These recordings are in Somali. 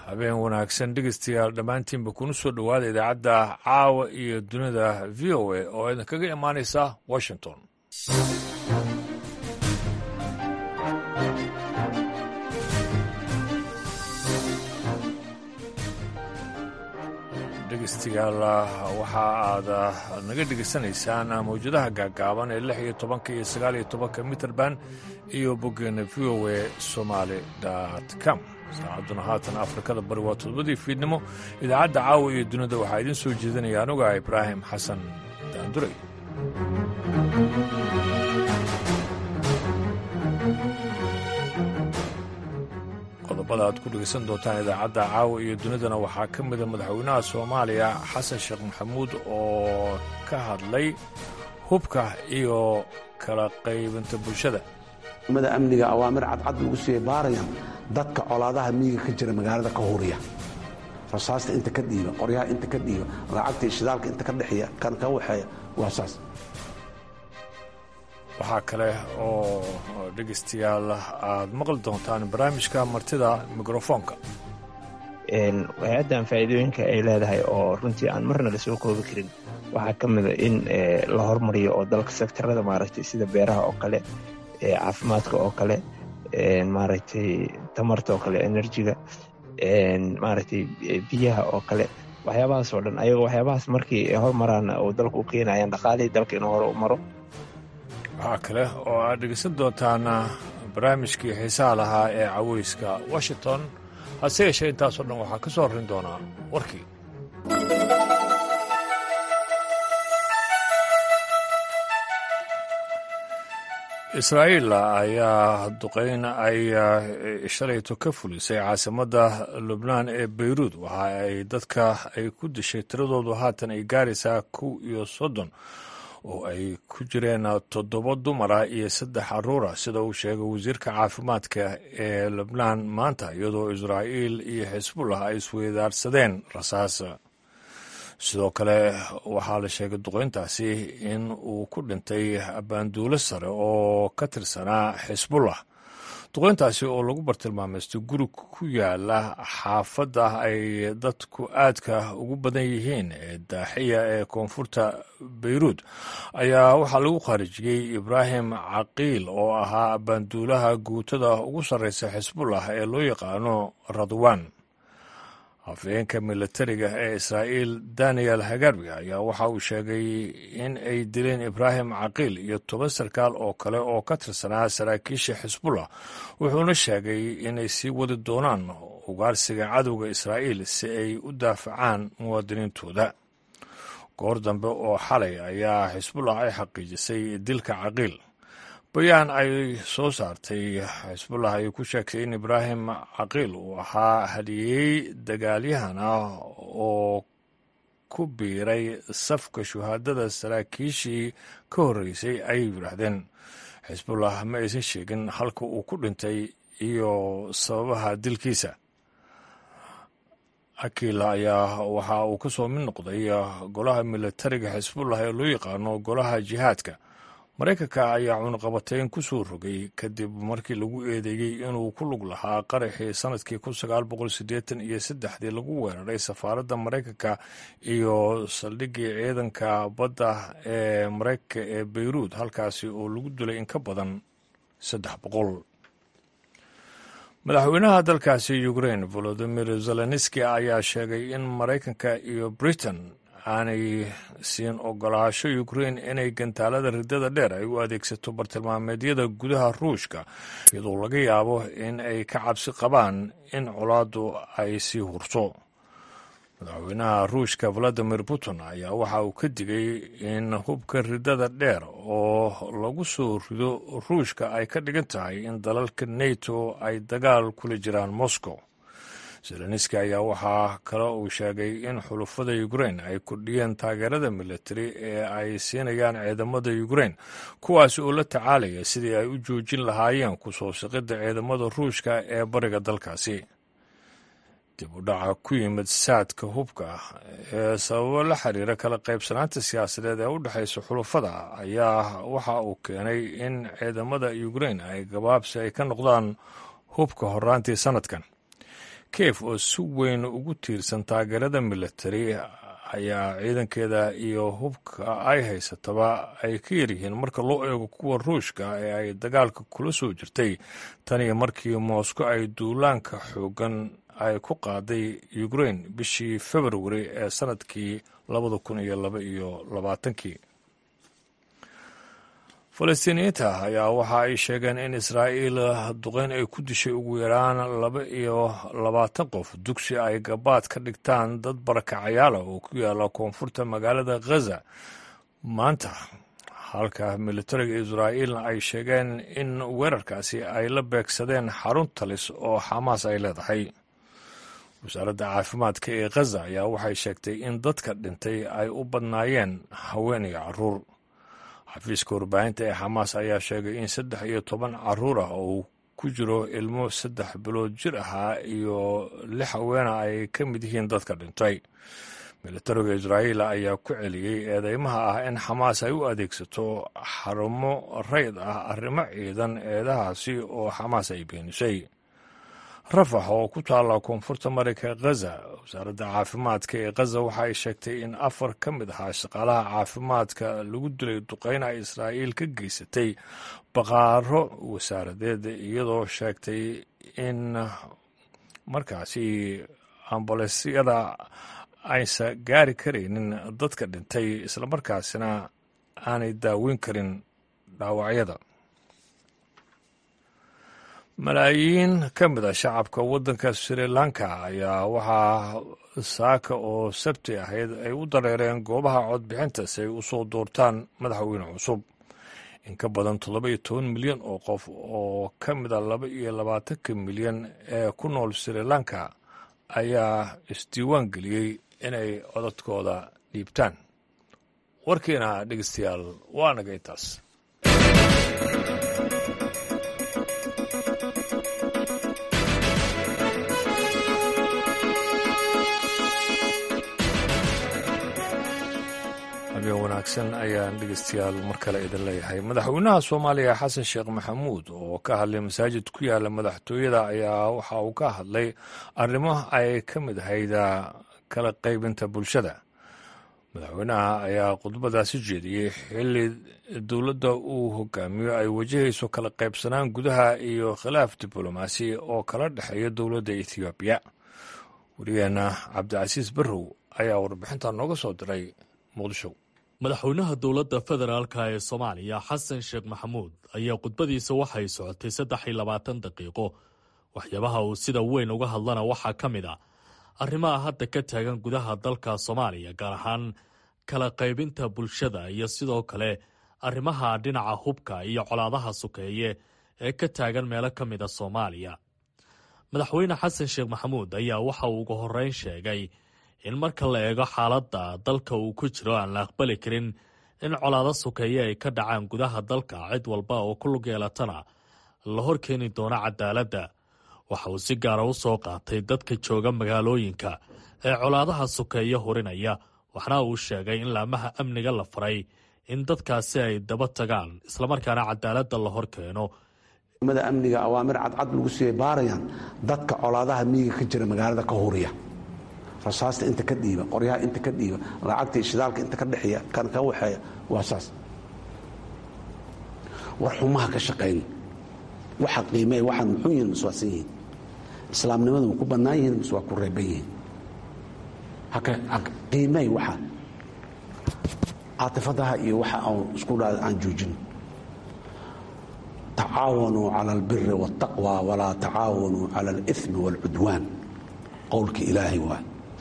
habeen wanaagsan dhegeystayaal dhammaantiinba kuna soo dhowaada idaacadda caawa iyo dunida v o a oo idinkaga imaanaysa washington dhegeystayaal waxa aad naga dhegeysanaysaan mawjadaha gaagaaban ee lix iyo tobanka iyo sagaal iyo tobanka mitrband iyo boggeena v o a somaali com saacadduna haatan afrikada bari waa todobadii fiidnimo idaacadda caawa iyo dunida waxaa idiin soo jeedinaya anuga ibraahim xasan daanduray qodobada aad ku dhegeysan doontaan idaacadda caawa iyo dunidana waxaa ka mida madaxweynaha soomaaliya xasan sheekh maxamuud oo ka hadlay hubka iyo kala qaybinta bulshada mada amniga awaamir cadcad lagu siiyey baarayan dadka colaadaha miyiga ka jira magaalada ka huriya rasaasta inta ka dhiiba qoryaha inta ka dhiiba lacagta iyo shidaalka inta ka dhexeeya kan ka waxeeya waa saas waxaa kale oo dhegeystayaal aad maqli doontaan barnaamijka martida mikrofoonka hay-addan faa'iidooyinka ay leedahay oo runtii aan marna la soo koobi karin waxaa ka mida in la hormariyo oo dalka sektarada maaragtay sida beeraha oo kale caafimaadka oo kale maaragtay tamarta oo kale enerjiga maaragtay biyaha oo kale waxyaabahaas oo dhan ayagoo waxyaabahaas markii hormaraan oo dalka u keenayaan dhaqaalihii dalka inuu hore u maro waxaa kale oo aad dhegeysan doontaan barnaamijkii xiisaha lahaa ee caweyska washington hase yeeshee intaasoo dhan waxaa ka soo horrin doonaa warkii israa'iil ayaa duqeyn ay shalayto ka fulisay caasimadda lubnaan ee beyruud waxa ay dadka ay ku dishay tiradoodu haatan ay gaaraysaa kow iyo soddon oo ay ku jireen toddoba dumara iyo saddex caruura sida uu sheegay wasiirka caafimaadka ee lubnaan maanta iyadoo israa'iil iyo xisbullah ay isweydaarsadeen rasaas sidoo kale waxaa la sheegay duqeyntaasi in uu ku dhintay baanduulo sare oo ka tirsanaa xisbullah duqeyntaasi oo lagu bartilmaameystay guri ku yaala xaafadda ay dadku aadka ugu badan yihiin ee daaxiya ee koonfurta beyruud ayaa waxaa lagu khaarijiyey ibraahim caqiil oo ahaa baanduulaha guutada ugu sarreysa xisbullah ee loo yaqaano radwan afhayeenka militariga ee israa'iil daniel hagarbi ayaa waxa uu sheegay in ay dileen ibraahim caqiil iyo toban sarkaal oo kale oo ka tirsanaa saraakiisha xisbullah wuxuuna sheegay inay sii wadi doonaan ugaarsiga cadowga israa'iil si ay u daafacaan muwaadiniintooda goor dambe oo xalay ayaa xisbullah ay xaqiijisay dilka caqiil bayaan ay soo saartay xisbullah ay ku sheegtay in ibraahim caqiil uu ahaa hadiyey dagaalyahan ah oo ku biiray safka shuhaadada saraakiishii ka horreysay ayay yidhaahdeen xisbullah ma aysan sheegin halka uu ku dhintay iyo sababaha dilkiisa akiila ayaa waxa uu ka soo mid noqday golaha militariga xisbullah ee loo yaqaano golaha jihaadka maraykanka ayaa cunaqabateyn ku soo rogay kadib markii lagu eedeeyey inuu ku lug lahaa qaraxii sanadkii kun sagaal boqol siddeetan iyo saddexdii lagu weeraray safaaradda maraykanka iyo saldhiggii ciidanka badda ee maraykanka ee beyruud halkaasi oo lagu dilay in ka badan saddex boqol madaxweynaha dalkaasi ukrain volodimir zelenski ayaa sheegay in maraykanka iyo britain aanay siin ogolaasho ukrain inay gantaalada riddada dheer ay u adeegsato bartilmaameedyada gudaha ruushka iyadoo laga yaabo in ay ka cabsi qabaan in colaaddu ay sii hurto madaxweynaha ruushka valadimir putin ayaa waxa uu ka digay in hubka riddada dheer oo lagu soo rido ruushka ay ka dhigan tahay in dalalka neto ay dagaal kula jiraan moscow zelenski ayaa waxaa kale uu sheegay in xulufada ukrain ay kordhiyeen taageerada militari ee ay siinayaan ciidamada ukrain kuwaas oo la tacaalaya sidii ay u joojin lahaayeen kusoo siqidda ciidamada ruushka ee bariga dalkaasi dib u dhaca ku yimid saadka hubka ee sababo la xiriira kala qaybsanaanta siyaasadeed ee u dhexaysa xulufada ayaa waxa uu keenay in ciidamada ukrain ay gabaabsi ay ka noqdaan hubka horaantii sanadkan kiev oo si weyn ugu tiirsan taageerada militari ayaa ciidankeeda iyo hubka ay haysataba ay ka yaryihiin marka loo eego kuwa ruushka ee ay dagaalka kula soo jirtay tan iyo markii moscow ay duulaanka xoogan ay ku qaaday ukrain bishii februari ee sanadkii labada kun iyo laba iyo labaatankii falastiiniyiinta ayaa waxa ay sheegeen in israa'iil duqeyn ay ku dishay ugu yaraan laba iyo labaatan qof dugsi ay gabaad ka dhigtaan dad barakacayaala oo ku yaala koonfurta magaalada khaza maanta halka militariga israa'iilna ay sheegeen in weerarkaasi ay la beegsadeen xarun talis oo xamaas ay leedahay wasaaradda caafimaadka ee khaza ayaa waxay sheegtay in dadka dhintay ay u badnaayeen haween iyo caruur xafiiska warbaahinta ee xamaas ayaa sheegay in saddex iyo toban caruur ah oo ku jiro ilmo saddex bilood jir ahaa iyo lix haweena ay ka mid yihiin dadka dhintay militariga israa'iil ayaa ku celiyey eedeymaha ah in xamaas ay u adeegsato xarumo rayd ah arrimo ciidan eedahaasi oo xamaas ay beenisay rafax oo ku taalla koonfurta mareyka khaza wasaaradda caafimaadka ee khaza waxa ay sheegtay in afar ka mid ahaa shaqaalaha caafimaadka lagu dilay duqeyna israa'iil ka geysatay baqaaro wasaaradeed iyadoo sheegtay in markaasi ambulesyada aysa gaari karaynin dadka dhintay islamarkaasina aanay daaweyn karin dhaawacyada malaayiin ka mid a shacabka waddanka sri lanka ayaa waxaa saaka oo sabti ahayd ay u dareereen goobaha codbixinta si ay u soo doortaan madaxweyne cusub in ka badan toddoba iyo toban milyan oo qof oo ka mid a laba iyo labaatanka milyan ee ku nool sri lanka ayaa isdiiwaan geliyey inay codadkooda dhiibtaan warkiina dhegeystayaal waa naga intaas habeen wanaagsan ayaan dhegeystayaal mar kale idin leeyahay madaxweynaha soomaaliya xasan sheekh maxamuud oo ka hadlay masaajid ku yaala madaxtooyada ayaa waxa uu ka hadlay arrimo ay ka mid ahayd kala qaybinta bulshada madaxweynaha ayaa khudbadaasi jeediyey xilli dowladda uu hogaamiyo ay wajahayso kala qaybsanaan gudaha iyo khilaaf diblomaasi oo kala dhexeeya dowladda ethoobiya wariyeenna cabdicasiis barrow ayaa warbixinta nooga soo diray muqdisho madaxweynaha dowladda federaalka ee soomaaliya xasan sheekh maxamuud ayaa khudbadiisa waxay socotay saddex iyo labaatan daqiiqo waxyaabaha uu sida weyn uga hadlana waxaa ka mid a arrimaha hadda ka taagan gudaha dalka soomaaliya gaar ahaan kala qaybinta bulshada iyo sidoo kale arrimaha dhinaca hubka iyo colaadaha sukeeye ee ka taagan meelo ka mida soomaaliya madaxweyne xasan sheekh maxamuud ayaa waxa uu ugu horreyn sheegay in marka la eego xaaladda dalka uu ku jiro aan la aqbali karin in colaado sukeeye ay ka dhacaan gudaha dalka cid walba oo ku lug yeelatana la hor keeni doono cadaaladda waxa uu si gaara u soo qaatay dadka jooga magaalooyinka ee colaadaha sukeeye hurinaya waxna uu sheegay in laamaha amniga la faray in dadkaasi ay daba tagaan islamarkaana cadaaladda la hor keeno mada amniga awaamir cadcad lagu siiyey baarayaan dadka colaadaha miyiga ka jira magaalada ka huriya rasaasta inta ka dhiiba qoryaha inta ka dhiiba lacagta ishidaalka inta ka dhexeeya kan ka waxeeya waa saas war xumaha ka shaqayn waxa qiimee waxaan muxuu yihin mas waasan yihiin islaamnimadu ma ku bannaan yihiin mas waa ku reeban yihiin qiimey waxa caatifadaha iyo waxa aan isku dha aan joojin tacaawanuu cala albiri waاltaqwa walaa tacaawanuu cala alimi wاlcudwaan qowlka ilaahay waa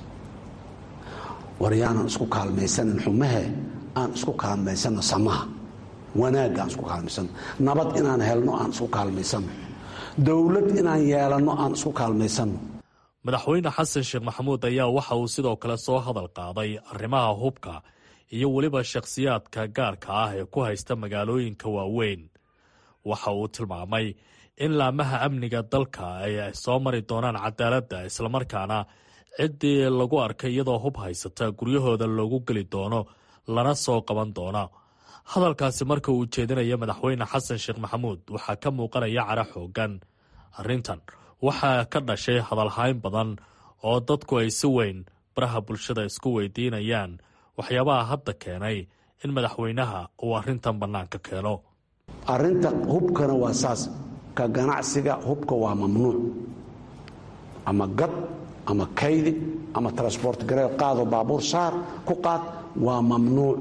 war yaanan isku kaalmaysanin xumahe aan isku kaalmaysanno samaha wanaagga aan isku kaalmaysanno nabad inaan helno aan isku kaalmaysanno dowlad inaan yeelanno aan isku kaalmaysanno madaxweyne xasan sheekh maxamuud ayaa waxa uu sidoo kale soo hadal qaaday arrimaha hubka iyo weliba shakhsiyaadka gaarka ah ee ku haysta magaalooyinka waaweyn waxa uu tilmaamay in laamaha amniga dalka ay soo mari doonaan cadaaladda islamarkaana ciddii lagu arkay iyadoo hub haysata guryahooda loogu geli doono lana soo qaban doono hadalkaasi marka uu jeedinaya madaxweyne xasan sheekh maxamuud waxaa ka muuqanaya cara xoogan arrintan waxaa ka dhashay hadalhayn badan oo dadku ay si weyn baraha bulshada isku weydiinayaan waxyaabaha hadda keenay in madaxweynaha uu arrintan bannaanka keeno arrinta hubkana waa saas ka ganacsiga hubka waa mamnuuc ama gad ama kaydi ama transport garee qaado baabuur saar ku qaad waa mamnuuc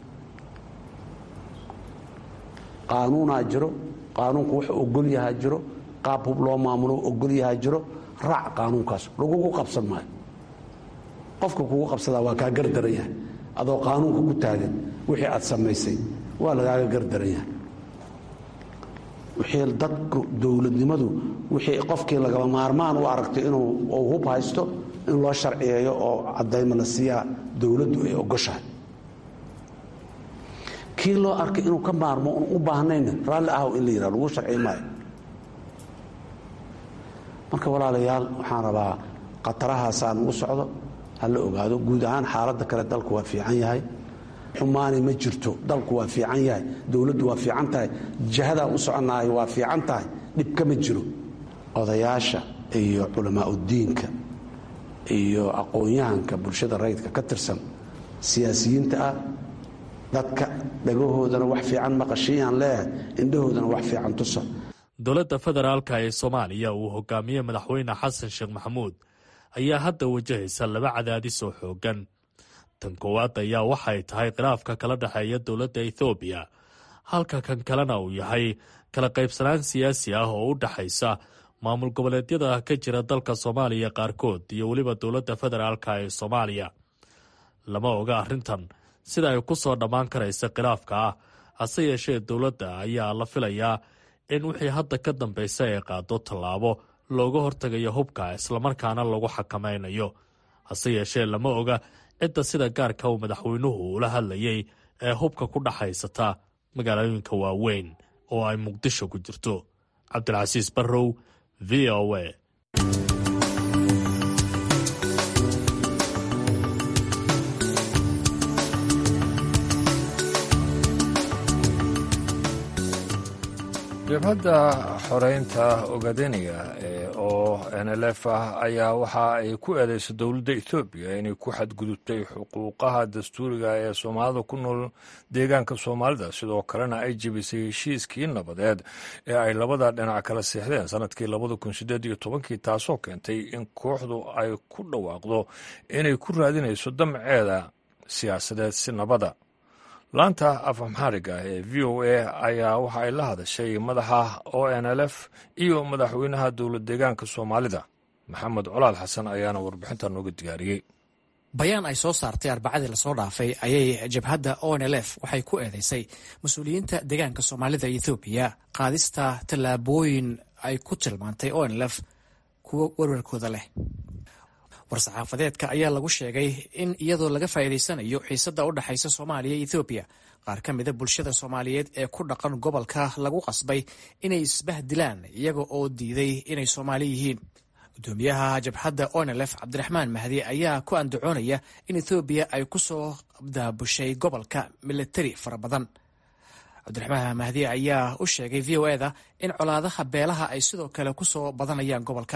qaanuunaa jiro qaanuunku wuxuu ogol yahaa jiro qaab hub loo maamulo ogol yahaa jiro raac qaanuunkaas lagugu qabsan maayo qofka kugu qabsadaa waa kaa gardaran yahay adoo qaanuunka ku taagan wixii aad samaysay waa lagaaga gardaran yahay wixii dadku dowladnimadu wixii qofkii lagaba maarmaan u aragtay inuu hub haysto in loo sharciyeeyo oo caddayma la siiyaa dowladdu ay ogoshahay kii loo arkay inuu ka maarmo un u baahnayna raalli ahow in la yidhah lagu sharciy maayo marka walaalayaal waxaan rabaa khatarahaasaan ugu socdo ha la ogaado guud ahaan xaaladda kale dalku waa fiican yahay xumaani ma jirto dalku waa fiican yahay dowladdu waa fiican tahay jihadaa u soconnahay waa fiican tahay dhibka ma jiro odayaasha iyo culamaauddiinka iyo aqoon-yahanka bulshada rayidka ka tirsan siyaasiyiinta ah dadka dhagahoodana wax fiican maqashiyaan leeyahay indhahoodana wax fiican tusa dowladda federaalka ee soomaaliya uu hogaamiye madaxweyne xasan sheekh maxamuud ayaa hadda wajahaysa laba cadaadis oo xooggan tan koowaad ayaa waxay tahay khilaafka kala dhexeeya dowladda ethoobiya halka kan kalena uu yahay kala qaybsanaan siyaasi ah oo u dhexaysa maamul goboleedyada ka jira dalka soomaaliya qaarkood iyo weliba dowladda federaalka ee soomaaliya lama oga arrintan sida ay ku soo dhammaan karaysa khilaafka ah hase yeeshee dowladda ayaa la filayaa in wixii hadda ka dambaysa ay qaado tallaabo looga hortegayo hubka islamarkaana lagu xakamaynayo hase yeeshee lama oga cidda sida gaarka uu madaxweynuhu ula hadlayay ee hubka ku dhaxaysata magaalooyinka waaweyn oo ay muqdisho ku jirto cabdilcasiis barrow v o a jabhadda xoreynta ogadeniya oo nlf ah ayaa waxa ay ku eedeysay dowladda etoobiya inay ku xadgudubtay xuquuqaha dastuuriga ee soomaalida ku nool deegaanka soomaalida sidoo kalena ay jebisay heshiiskii nabadeed ee ay labada dhinac kala seexdeen sanadkii labada kun sideed iyo tobankii taasoo keentay in kooxdu ay ku dhawaaqdo inay ku raadinayso damceeda siyaasadeed si nabada laanta afamxaariga ee v o a ayaa waxa ay la hadashay madaxa o n l f iyo madaxweynaha dowlad deegaanka soomaalida maxamed colaal xasan ayaana warbixinta nooga diyaariyey bayaan ay soo saartay arbacadii lasoo dhaafay ayay jabhadda o n l f waxay ku eedeysay mas-uuliyiinta deegaanka soomaalida ethoobiya qaadista tallaabooyin ay ku tilmaantay o n l f kuwo warwarkooda leh war-saxaafadeedka ayaa lagu sheegay in iyadoo laga faa'iidaysanayo xiisadda u dhexaysa soomaaliya iyo ethoobiya qaar ka mida bulshada soomaaliyeed ee ku dhaqan gobolka lagu qasbay inay isbahdilaan iyaga oo diiday inay soomaali yihiin gudoomiyaha jabhadda onelef cabdiraxmaan mahdi ayaa ku andacoonaya in ethoobiya ay ku soo daabushay gobolka militari fara badan cabdiraxmaan mahdi ayaa u sheegay v o eda in colaadaha beelaha ay sidoo kale ku soo badanayaan gobolka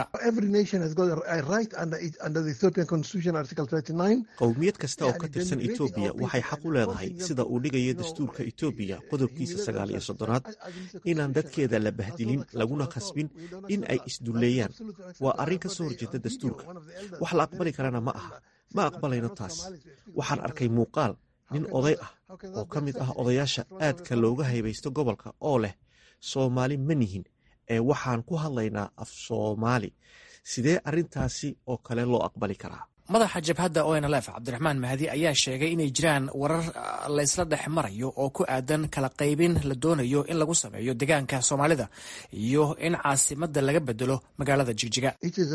qowmiyad kasta oo ka tirsan etoobiya waxay xaq u leedahay sida uu dhigayo dastuurka etoobiya qodobkiisa sagaal iyo soddonaad inaan dadkeeda la bahdilin laguna khasbin in ay isdulleeyaan waa arrin ka soo horjeeda dastuurka wax la aqbali karana ma aha ma aqbalayno taas waxaan arkay muuqaal nin oday ah oo ka mid ah odayaasha aadka looga haybaysto gobolka oo leh soomaali ma nihin ee waxaan ku hadlaynaa af soomaali sidee arrintaasi oo kale loo aqbali karaa madaxa jabhadda o n l f cabdiraxmaan mahdi ayaa sheegay inay jiraan warar laysla dhex marayo oo ku aadan kala qaybin la doonayo in lagu sameeyo deegaanka soomaalida iyo in caasimadda laga bedelo magaalada jigjiga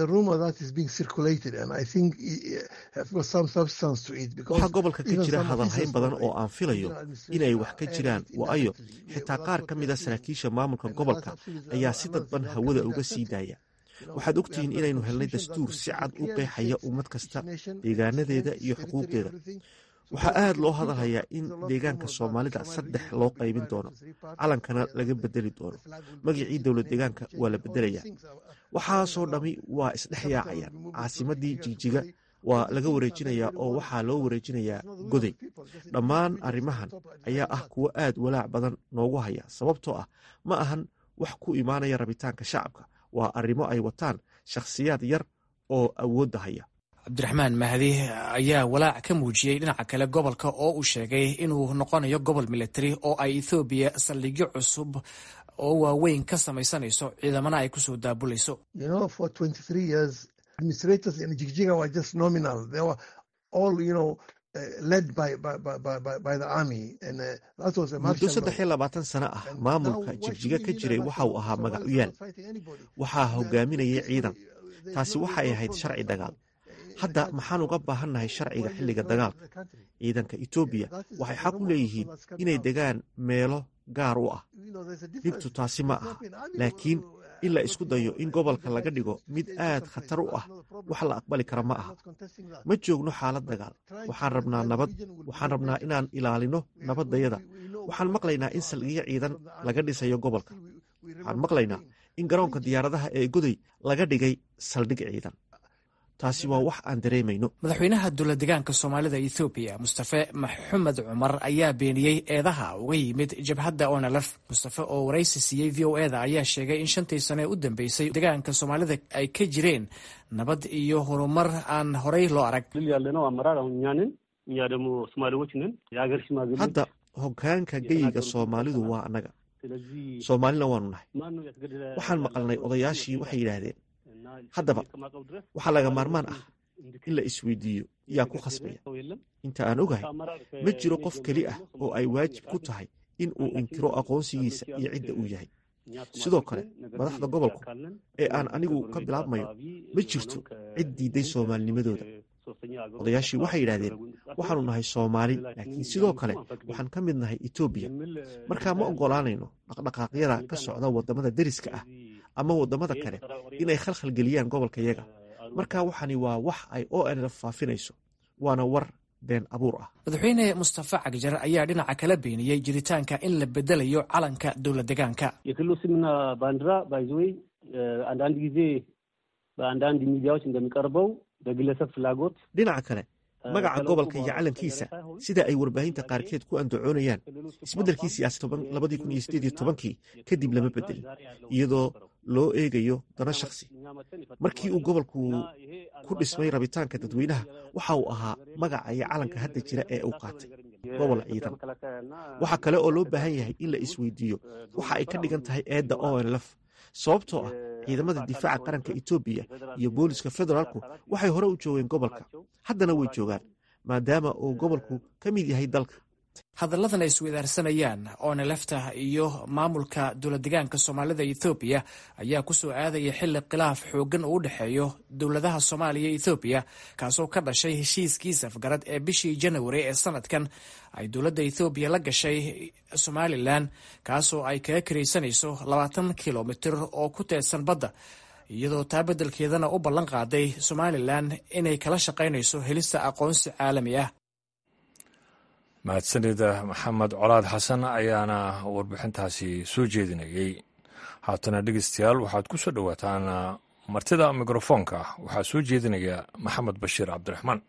waxaa gobolka ka jira hadalhayn badan oo aan filayo inay wax ka jiraan waayo xitaa qaar ka mid a saraakiisha maamulka gobolka ayaa si dadban hawada uga sii daaya waxaad ogtihiin inaynu helnay dastuur si cad u qeexaya ummad kasta deegaanadeeda iyo xuquuqdeeda waxaa aad loo hadalhayaa in deegaanka soomaalida saddex loo qaybin doono calankana laga bedeli doono magacii dowlad deegaanka waa la bedelayaa waxaasoo dhammi waa isdhex yaacayaan caasimadii jigjiga waa laga wareejinayaa oo waxaa loo wareejinayaa goday dhammaan arrimahan ayaa ah kuwo aad walaac badan noogu haya sababtoo ah ma ahan wax ku imaanaya rabitaanka shacabka waa arrimo ay wataan shakhsiyaad yar oo awoodda haya cabdiraxmaan mahdi ayaa walaac ka muujiyey dhinaca kale gobolka oo uu sheegay inuu noqonayo gobol militari oo ay ethoobiya saldhigyo cusub oo waaweyn ka samaysanayso ciidamana ay kusoo daabulayso muddo saddex iyo labaatan sano ah maamulka jigjiga ka jiray waxa uu ahaa magacuyaal waxaa hogaaminayay ciidan taasi waxay ahayd sharci dagaal hadda maxaan uga baahannahay sharciga xilliga dagaalka ciidanka etoobiya waxay xaq u leeyihiin inay degaan meelo gaar u ah dhibtu taasi ma aha laakiin in la isku dayo in gobolka laga dhigo mid aad khatar u ah wax la aqbali kara ma aha ma joogno xaalad dagaal waxaan rabnaa nabad waxaan rabnaa inaan ilaalino nabaddayada waxaan maqlaynaa in saldhigyo ciidan laga dhisayo gobolka waxaan maqlaynaa in garoonka diyaaradaha ee goday laga dhigay saldhig ciidan taasi waa wax aan dareemayno madaxweynaha dowladegaanka soomaalida ethoobiya mustafe maxamed cumar ayaa beeniyey eedaha uga yimid jabhadda onalef mustafe oo waraysi siiyey v o eda ayaa sheegay in shantii sane u dambeysay degaanka soomaalida ay ka jireen nabad iyo horumar aan horey loo arag hadda hogaanka geyiga soomaalidu waa annaga soomaalina waanu nahay waxaan maqalnay odayaashii waxay yidhaahdeen haddaba waxaa laga maarmaan ah in la isweydiiyo yaa ku khasbaya inta aan ogahay ma jiro qof keli ah oo ay waajib ku tahay in uu inkiro aqoonsigiisa iyo cidda uu yahay sidoo kale madaxda gobolku ee aan anigu ka bilaabmayo ma jirto cid diidday soomaalinimadooda odayaashii waxay yidhaahdeen waxaanu nahay soomaali laakiin sidoo kale waxaan ka mid nahay etoobiya markaa ma oggolaanayno dhaqdhaqaaqyada ka socda waddamada deriska ah ama waddamada kale inay khalkhal geliyaan gobolka yaga marka waxani waa wax ay o nlf faafinayso waana war been abuur ah madaxweyne mustafa cagjar ayaa dhinaca kala beeniyey jiritaanka in la bedelayo calanka dowlad degaanka የክልሉ ስምና ባንዲራ ባይዘወይ አንዳንድ ጊዜ በአንዳንድ ሚዲያዎች እንደሚቀርበው በግለሰብ ፍላጎት dhinaca kale magaca gobolka iyo calankiisa sida ay warbaahinta qaarkeed ku andacoonayaan isbeddelkii siyaasad labadii kun iyo sideed iyo tobankii kadib lama bedelin iyadoo loo eegayo dano shakhsi markii uu gobolku ku dhismay rabitaanka dadweynaha waxa uu ahaa magaca iyo calanka hadda jira ee uu qaatay gobol ciidan waxaa kale oo loo baahan yahay in la isweydiiyo waxa ay ka dhigan tahay eedda onlf sababtoo ah ciidamada difaaca qaranka etoobiya iyo booliska federaalku waxay hore u joogeen gobolka haddana way joogaan maadaama uu gobolku ka mid yahay dalka hadalladan ay isweydaarsanayaan onelefta iyo maamulka dowladdegaanka soomaalida ethoobiya ayaa kusoo aadaya xilli khilaaf xooggan uu u dhexeeyo dowladaha soomaaliya ethoobiya kaasoo ka dhashay heshiiskii safgarad ee bishii janawari ee sanadkan ay dowladda ethoobiya la gashay somalilan kaasoo ay kaga karaysanayso labaatan kilomitir oo ku teedsan badda iyadoo taa beddelkeedana u ballan qaaday somalilan inay kala shaqaynayso helista aqoonsi caalami ah mahadsanida maxamed colaad xasan ayaana warbixintaasi soo jeedinayey haatana dhegeystayaal waxaad ku soo dhowaataan martida mikrofoonka waxaa soo jeedinaya maxamed bashiir cabdiraxmaan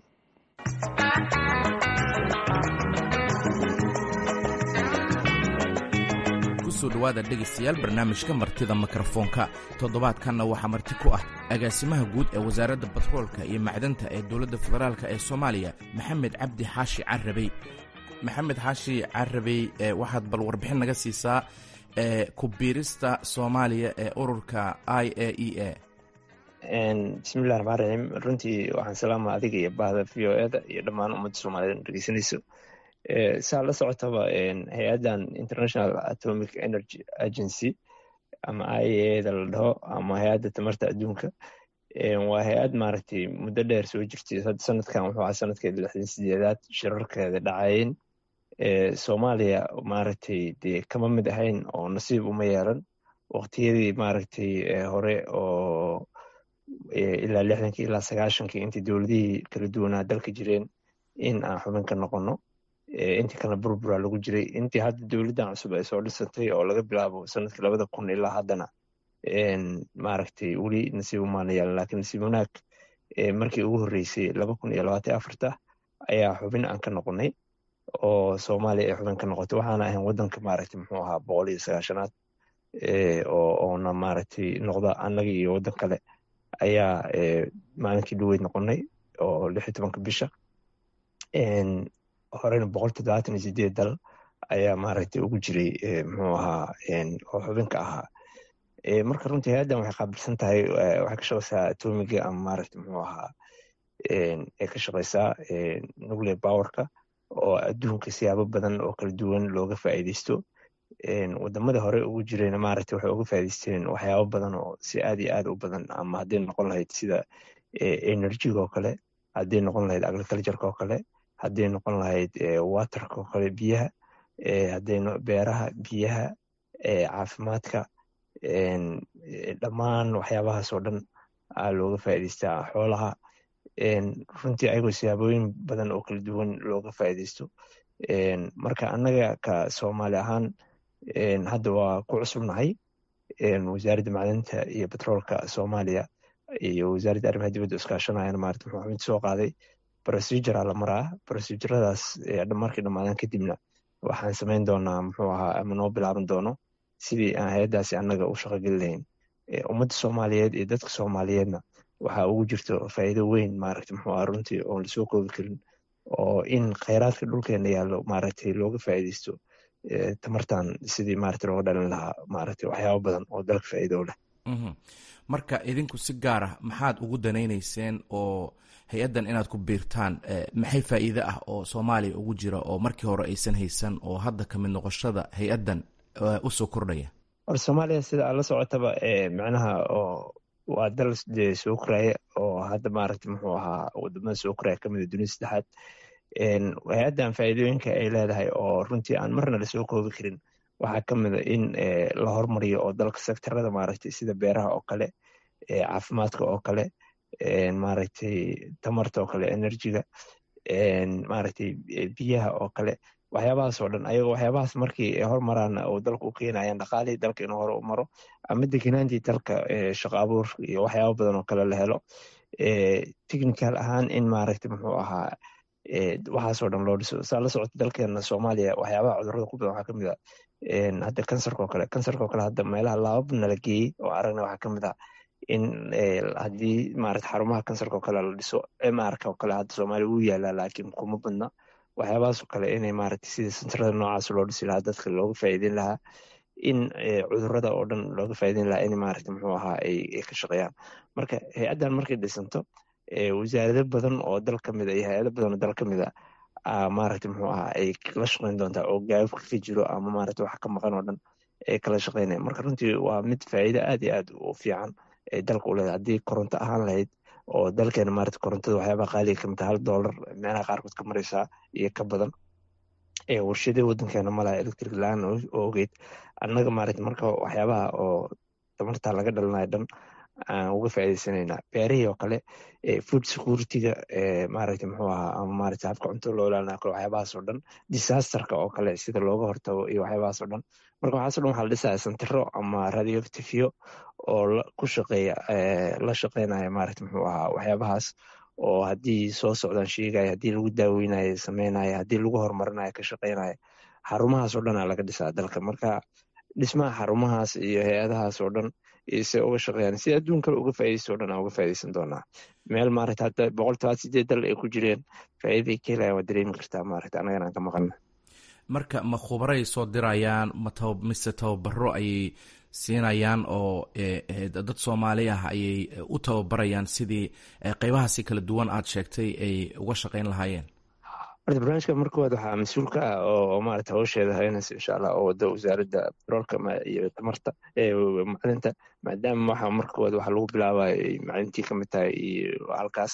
kusoo dhowaada dhegaystayaal barnaamijka martida mikrofoonka toddobaadkanna waxaa marti ku ah agaasimaha guud ee wasaaradda batroolka iyo macdanta ee dowladda federaalk ee soomaaliya maxamed cabdi xaashi carabey maxamed xaashi carabey waxaad bal warbixin naga siisaa ku biirista soomaaliya ee ururka i a e a bismillahi raxmaan raxiim runtii waxaan salaama adiga iyo bahda v o eda iyo dhammaan ummadda soomaaliyed dhegeysanayso saa la socotaba hay-addan international atomic energy agency ama i a eda la dhaho ama hay-adda tamarta adduunka waa hay-ad maaragtay muddo dheer soo jirtay hadda sanadkan wuxuu ahaa sanadkeeda lixdan sideedaad shirarkeeda dhacayeen soomaaliya maaragtay dee kama mid ahayn oo nasiib uma yeelan waqtiyadii maaragtay hore oo ilaa lixdankii ilaa sagaashankii intii dowladihii kala duwanaa dalka jireen in aan xubin ka noqono intii kalena burbura lagu jiray intii hadda dowladdan cusub ay soo dhisantay oo laga bilaabo sanadkii labada kun ilaa haddana maaragtay weli nasiib umaana yaalan laakiin nasiib wanaag markii ugu horreysay laba kun iyo labaatan afarta ayaa xubin aan ka noqonay oo soomaaliya ay xubin ka noqotay waxaana ahayn waddanka maaragtay muxuu ahaa boqol iyo sagaashanaad oona maaragtay noqda annaga iyo waddan kale ayaa maalinkii dhaweyd noqonay oo lix iyo tobanka bisha horena boqol toddobaatan iyo sideed dal ayaa maaragtay ugu jiray muxuu ahaa oo xubinka ahaa marka runtii hay-addan waxay qaabilsan tahay waxay ka shaqeysaa atomiga ama maaragtay muxuu ahaa ay ka shaqeysaa nuclear powerka oo adduunka siyaabo badan oo kala duwan looga faa'iideysto wadamada hore ugu jirayna maaragtay waxay uga faa'iideysteen waxyaabo badan oo si aad iyo aad u badan ama hadday noqon lahayd sida enerjiga oo kale hadday noqon lahayd agricultureka oo kale hadday noqon lahayd waterka oo kale biyaha hadday beeraha biyaha caafimaadka dhammaan waxyaabahaas oo dhan aa looga faa'iideystaa xoolaha runtii ayagoo siyaabooyin badan oo kala duwan looga faa'iideysto marka annaga ka soomaali ahaan hadda waa ku cusubnahay wasaaradda macdanta iyo betroolka soomaaliya iyo wasaaradda arrimaha dibadda iskaashanayana maarata muxuu xubinta soo qaaday procedura la maraa proceduradaas markii dhammaadaan kadibna waxaan samayn doonaa muxuu ahaa ama noo bilaaban doono sidii aan hay-addaasi annaga u shaqogeli lahayn ummadda soomaaliyeed iyo dadka soomaaliyeedna waxaa ugu jirto faa'iido weyn maaragta muxuu aha runtii oon lasoo koobi karin oo in khayraadka dhulkeena yaallo maaragtay looga faa'iideysto tamartan sidii maaragta looga dhalin lahaa maaragtay waxyaabo badan oo dalka faa'iido leh marka idinku si gaar ah maxaad ugu danaynayseen oo hay-addan inaad ku biirtaan maxay faa'iide ah oo soomaaliya ugu jira oo markii hore aysan haysan oo hadda ka mid noqoshada hay-addan usoo kordhaya hor soomaaliya sida aad la socotaba micnaha oo waa dal dee soo koraya oo hadda maaragta muxuu ahaa wadamada soo koraya kamid a dunida saddexaad hay-addan faa'iidooyinka ay leedahay oo runtii aan marna lasoo koobi karin waxaa ka mid a in la hormariyo oo dalka sektarada maaragtay sida beeraha oo kale caafimaadka oo kale maaragtay tamarta oo kale enerjiga maaragtay biyaha oo kale waxyaabahaas oo dhan ayagoo waxyaabahaas markii ay hormaraan oo dalka u keenayaan dhaqaalihii dalka inuu hore u maro ama deganaantii dalka shaqo abuur iyo waxyaaba badan oo kale la helo technical ahaan in maaragtay muxuu ahaa waxaasoo dhan loo dhiso saa la socota dalkeena soomaaliya waxyaabaha cudurrada ku badan waxaa kamid a hadda kansarka oo kale kansarka oo kale hadda meelaha laabab nala geeyey oo aragna waxaa kamid ah in haddii maarata xarumaha kansarka oo kale la dhiso mrka oo kale hadda soomaaliya wuu yaalaa laakiin kuma badna waxyaabahaas oo kale inay maaragta sida sentarada noocaas loo dhisi lahaa dadka looga faa'iideyn lahaa in cudurrada oo dhan looga faa'iideyn lahaa in maaragta muxuu ahaa ay ka shaqeeyaan marka hay-addan markay dhisanto wasaarado badan oo dal ka mid a iyo hay-ado badan oo dal ka mid a maaragta muxuu ahaa ay la shaqeyn doontaa oo gaababka ka jiro ama maaragta wax ka maqan oo dhan ay kala shaqeynaya marka runtii waa mid faa'iido aad iyo aad u fiican ay dalka u leedahay haddii koronto ahaan lahayd oo dalkeena maarata korontada waxyaabaha qaaliga kamid hal dollar meelaha qaarkood ka mareysaa iyo ka badan warshadii wadankeena malaha electric la-aan oo ogeyd annaga maarata marka waxyaabaha oo tamarta laga dhalinayo dhan aan uga faa'iideysanayna beerihii oo kale food securityga maaragta muxuu ahaa ama maarata habka cunto loo ilaalinayo kale waxyaabahaas oo dhan disasterka oo kale sida looga hortago iyo waxyaabahaas oo dhan marka waxaaso dhan waxaa la dhisaya santiro ama radioactivyo oo ku shaqeeya la shaqeynaya maarata muxuu ahaa waxyaabahaas oo haddii soo socdaan sheegaya haddii lagu daaweynayo sameynaya haddii lagu horumarinayo ka shaqeynaya xarumahaas oo dhanaa laga dhisaa dalka marka dhismaha xarumahaas iyo hay-adahaas oo dhan se uga shaqeeyaan si adduun kale uga faaideysto o dhan aan uga faaideysan doonaa meel maarata hadda boqol toban sideed dal ay ku jireen faa'iiday ka helayan waa dareemi kartaa maarata annagana aan ka maqana marka ma khubaray soo dirayaan ma taba mise tababaro ayay siinayaan oo dad soomaali ah ayay u tababarayaan sidii qeybahaasi kala duwan aad sheegtay ay uga shaqeyn lahaayeen horta barnaamijka markood waxaa mas-uul ka ah oo maarata hawsheeda haynaysa insha allah oo wada wasaaradda batroolka iyo tamarta macdinta maadaama waxa markood waxa lagu bilaabayo ay macdintii kamid tahay iyo halkaas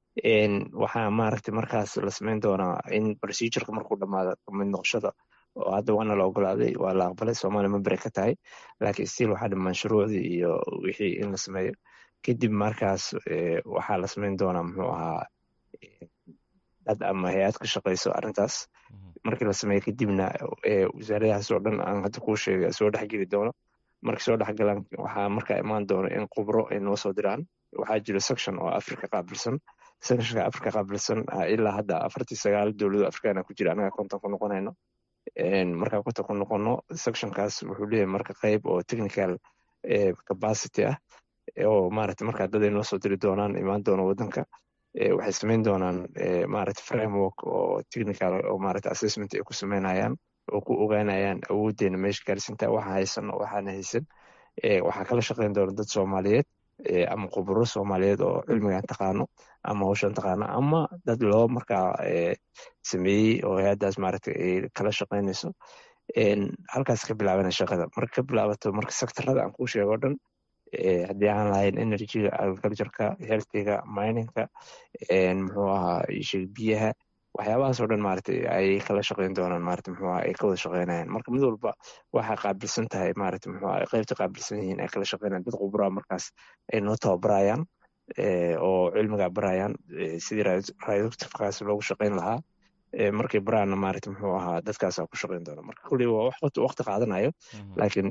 waxaa maaragtay markaas la sameyn doonaa in procedureka markuu dhamaado kamid noqoshada oo hadda waana la ogolaaday waa la aqbalay soomaaliya membere ka tahay laakiin stiil waxaa dhimaan shuruucdii iyo wixii in la sameeyo kadib markaas waxaa la sameyn doonaa muxuu ahaa shirkad ama hay-ad ka shaqeyso arrintaas markii la sameeyo kadibna wasaaradahaas oo dhan aan hadda kuu sheegay soo dhexgeli doono markay soo dhexgalaan waxaa markaa imaan doono in khubro ay noo soo diraan waxaa jiro section oo africa qaabilsan sectionka africa qaabilsan ilaa hadda afartii sagaal dowlado africana ku jira anaga konton ku noqonayno markaa konton ku noqono sectionkaas wuxuu leeyahay marka qeyb oo technical capacity ah oo maarata markaa dad ay noo soo diri doonaan imaan doono wadanka waxay sameyn doonaan maarata framework oo technical oo maarata assessment ay ku sameynayaan oo ku ogaanayaan awooddeena meesha gaarsinta waxa haysan oo waxaana haysan waxaa kala shaqeyn doona dad soomaaliyeed ama khuburo soomaaliyeed oo cilmigan taqaano ama hawshan taqaano ama dad loo markaa sameeyey oo hay-addaas maarata ay kala shaqeynayso halkaas ka bilaabana shaqada marka ka bilaabato marka sectorada aan kuu sheego dhan haddii aan lahayn energyga agricultureka healthiga miningka muxuu ahaa sheeg biyaha waxyaabahaas oo dhan maarata ay kala shaqeyn doonaan maarata muxuu ahaa ay ka wada shaqeynayaan marka mid walba waxaa qaabilsan tahay maarata muxuu ahaa qaybta qaabilsan yihiin ay kala shaqeynayaan dad khubraa markaas ay noo tababarayaan oo cilmiga barayaan sidii radioactivekaas loogu shaqeyn lahaa markay baraana maarata muxuu ahaa dadkaasaa ku shaqeyn doona marka kulli waa wax waqti qaadanayo laakiin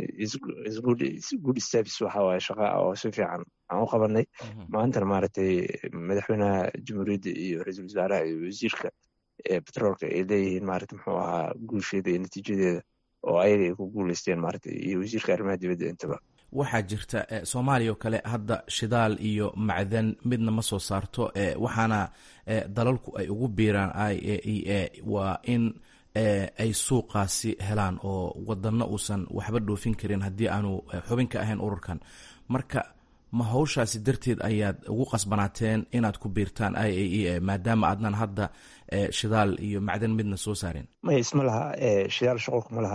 good steps waxa waaye shaqa oo si fiican aan u qabanay maantana maaragtay madaxweynaha jamhuuriyadda iyo ra-iisul wasaaraha iyo wasiirka petroolka ay leeyihiin maarata muxuu ahaa guusheeda iyo natiijadeeda oo ayaga ay ku guuleysteen maarata iyo wasiirka arrimaha dibadda intaba waxaa jirta soomaaliya oo kale hadda shidaal iyo macdan midna ma soo saarto waxaana dalalku ay ugu biiraan i a e a waa in ay suuqaasi helaan oo wadano uusan waxba dhoofin karin haddii aanu xubin ka ahayn ururkan marka ma hawshaasi darteed ayaad ugu qasbanaateen inaad ku biirtaan i a e a maadaama aadnan hadda shidaal iyo macdan midna soo saarin may isma laha shidaal shuqulka ma laha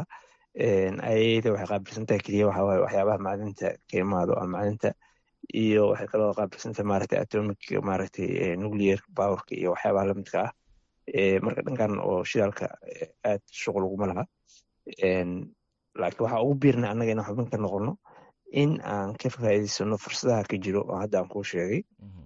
ayada waxay qaabilsantahay keliya waxa waaye waxyaabaha macdinta ka imaado ama macdinta iyo waxay kaloo qaabilsantahay maaragtay atomic maaragtay nuclear powerka iyo waxyaabaha lamidka ah marka dhankan oo shidaalka aad shuqul uguma laha laakiin waxaa ugu biirna annaga inaan xubin ka noqono in aan ka faa'iidaysano fursadaha ka jiro oo hadda aan kuu sheegay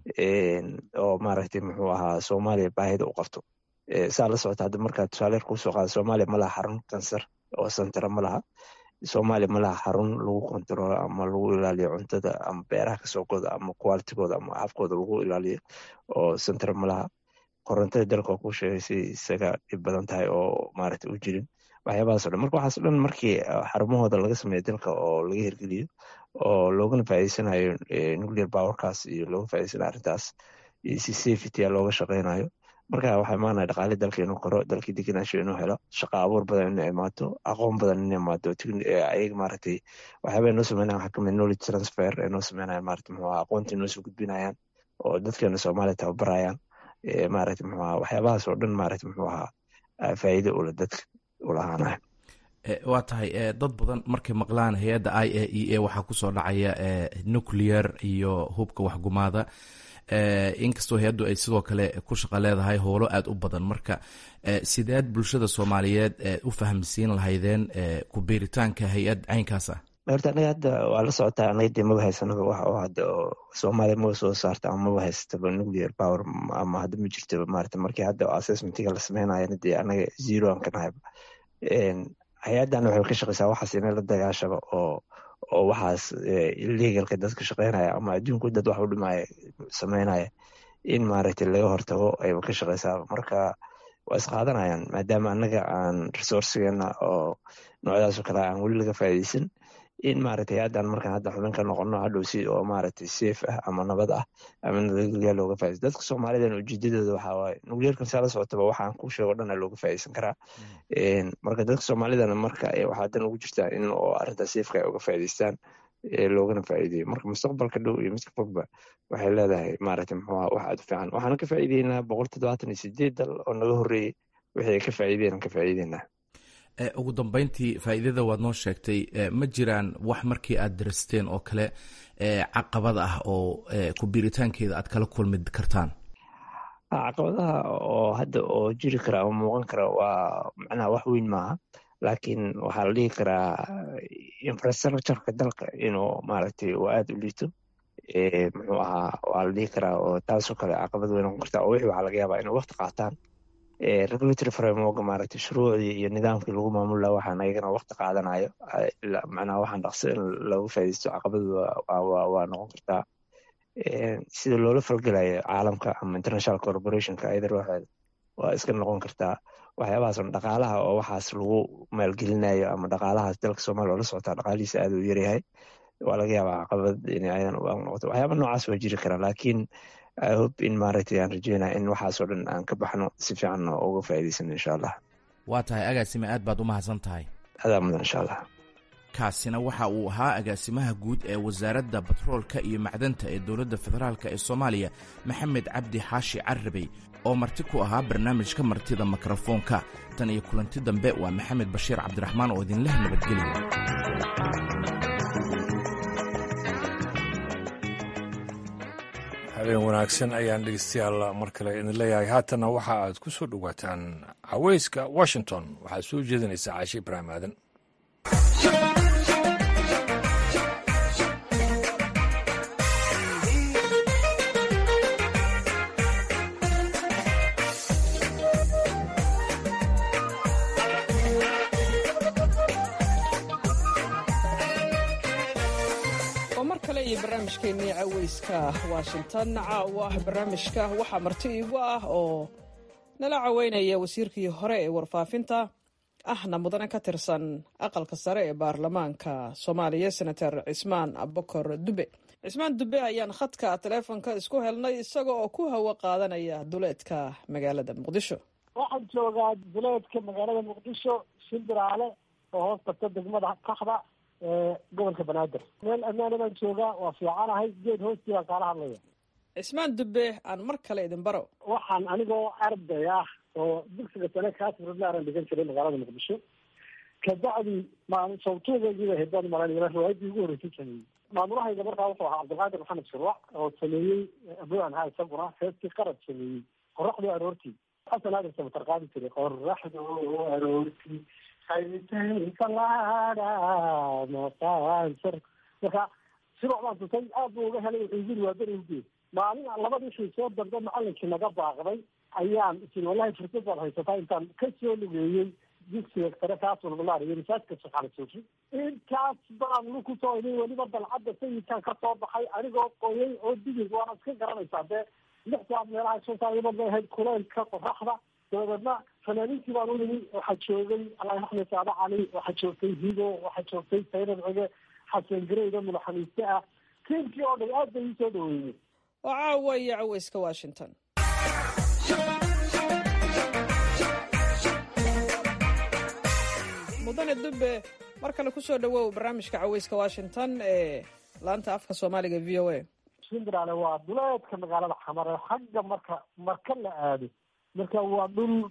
oo maaragtay muxuu ahaa soomaaliya baahida u qabto saa la socota hadda markaa tusaaleer kuu soo qaada soomaaliya ma laha xarun kansar oo santara ma laha soomaaliya ma laha xarun lagu kontaroolo ama lagu ilaaliyo cuntada ama beeraha kasoo goda ama qualitigooda ama habkooda lagu ilaaliyo oo santara ma laha korontada dalka oo kuu sheegay si isaga dhib badan tahay oo maaragtay u jirin waxyaabahaas o dhan marka waxaas dhan markii xarumahooda laga sameeyo dalka oo laga hirgeliyo oo loogana faa'iideysanayo nuclear powerkaas iyo looga faa'iideysanayo arrintaas iyo si safety a looga shaqeynayo marka waxaa imaanaya dhaqaali dalka inuu koro dalkii degenaansho inuu helo shaqo abuur badan inay imaato aqoon badan inay imaato ayaga maaragtay waxyaaba noo sameynaya waxaa kamid knowledge transfer ay noo sameynayaan maaragtay muxuu ahaa aqoontii noo soo gudbinayaan oo dadkeena soomaaliya tababarayaan maaragtay muxuu ahaa waxyaabahaas oo dhan maaragtay muxuu ahaa faa'iido ula dadka ulahaanaya waa tahay dad badan markay maqlaan hay-adda i a e a waxaa kusoo dhacaya nuclear iyo hubka waxgumaada inkastoo hay-addu ay sidoo kale ku shaqa leedahay howlo aada u badan marka sideed bulshada soomaaliyeed u fahamsiin lahaydeen ku biiritaanka hay-ad caynkaas ah horta anaga hadda waa la socotaa anaga dee maba haysanaba wax oo hadda oo soomaaliya maba soo saarta ama maba haysataba nuclear power ama hadda ma jirtaba maarata markii hadda assessmentiga la sameynayana dee anaga zero aan ka nahayba hay-addan waxay ka shaqeysaa waxaas inay la dagaashaba oo oo waxaas illegalka dadka shaqeynaya ama adduunku dad wax u dhimaya sameynaya in maaragtay laga hortago ayba ka shaqeysaa marka waa isqaadanayaan maadaama annaga aan resourcegeena oo noocdaasoo kale aan weli laga faa'iideysan in maaragtay hay-addan markaan hadda xubin ka noqono hadhow si oo maaragtay safe ah ama nabad ah ama nabadgelya looga faa'iideysan dadka soomaalidan ujeedadooda waxaa waaye nuclearkan saa la socotaba waxaan ku sheego dhan looga faa'iideysan karaa marka dadka soomaalidana marka waxaa dan ugu jirtaa in oo arrintaa safeka ay uga faa'iideystaan loogana faa'iideeyo marka mustaqbalka dhow iyo midka fogba waxay leedahay maaragtay muxuu ahaa wax aad u fiican waxaana ka faa'iideynaa boqol toddobaatan iyo sideed dal oo naga horreeyey wixii ay ka faa'iideen ka faa'iideynaa ugu dambeyntii faa'iidada waad noo sheegtay ma jiraan wax markii aad daristeen oo kale caqabad ah oo ku biiritaankeeda aad kala kulmi kartaan caqabadaha oo hadda oo jiri kara ama muuqan kara waa macnaha wax weyn maaha laakiin waxaa la dhihi karaa infrastructureka dalka inuu maaragtay uu aada u liito muxuu ahaa waa la dhihi karaa oo taasoo kale caqabad wey noqon kartaa oo wixii waxaa laga yaabaa inay waqti qaataan regulatory framework maaragtay shuruucdii iyo nidaamkii lagu maamul laha waxaan ayagana waqti qaadanayo macnaha waxaan dhaqso in lagu faaidaysto caqabadu waa noqon kartaa sida loola falgelayo caalamka ama international corporationka ayada ruuxeeda waa iska noqon kartaa waxyaabahaas dhaqaalaha oo waxaas lagu maalgelinayo ama dhaqaalahaas dalka soomaaliya oo la socotaa dhaqaalihiisa aad u yaryahay waa laga yaabaa caqabad in ayadan noqoto waxyaaba noocaas waa jiri karaa laakiin i hope in maaragtay aan rajeynaya in waxaasoo dhan aan ka baxno si fiican uga faa'iidaysano insha allah waa tahay agaasime aad baad u mahadsan tahay adaa mudan insha allah kaasina waxa uu ahaa agaasimaha guud ee wasaaradda batroolka iyo macdanta ee dowladda federaalk ee soomaaliya maxamed cabdi xaashi carabey oo marti ku ahaa barnaamijka martida mikrofoonka tan iyo kulanti dambe waa maxamed bashiir cabdiraxmaan oo idinleh nabadgelya habeen wanaagsan ayaan dhegeystayaal mar kale idin leeyahay haatanna waxa aad ku soo dhowaataan caweyska washington waxaad soo jeedinaysaa caashi ibraahim aadan barnaamijkeennii caweyska washington caawa ah barnaamijka waxaa marti iigu ah oo nala caweynaya wasiirkii hore ee warfaafinta ahna mudane ka tirsan aqalka sare ee baarlamaanka soomaaliya senator cismaan abokor dube cismaan dube ayaan khadka taleefonka isku helnay isaga oo ku hawo qaadanaya duleedka magaalada muqdisho waxaan joogaa duleedka magaalada muqdisho shimbiraale oo hoos tagta degmada kaxda gobolka banaadir meel ammaana baan joogaa waa fiicanahay geed hoostii baan kaala hadlaya cismaan dube aan mar kale idin baro waxaan anigoo arday ah oo dugsiga sare kaasrudlaaran dhigan jiray magaalada muqdisho kabacdi maal sawtuugaygiiba hedaan malan riwaayadii ugu horreysay sameeyey maamulahayga markaa wuxuu ahaa cabdilqaadir maxamed shirwac oo sameeyey abaan ha isaguna heestii qarad sameeyey qoraxdii aroortii xasan aadan samatar qaadi jiray qoraxdu aroortii marka sibocdaan tutay aad buu uga helay wuxuu yiri waa berinkii maalin labadii shii soo dambe macalinkii naga baaqday ayaan isin wallahi fursad baad haysataa intaan ka soo lugeeyey dugsiga sare kaaswalbalaar iyo risaajka saxalisuufi intaas baan luku soo iday weliba dalcadda sayidkan ka soo baxay anigoo qoyay oo digig waana iska garanaysaa dee lix saad meelaha shan saayadood bay ahayd kuleylka qoraxda dabadeedna fanaaniintii baan u nimi waxaa joogay allah raxme saada cali waxaa joogtay higo waxaa joogtay saynad cige xasan gareyda mulaxamiiste ah tiimkii oo dhan aad bay ii soo dhaweeyey oo caawa iyo caweyska washington mudane dube mar kale kusoo dhawow barnaamijka caweyska washington ee laanta afka soomaaliga v o a shimbiraale waa duleedka magaalada xamare xagga marka marka la aado marka waa dhul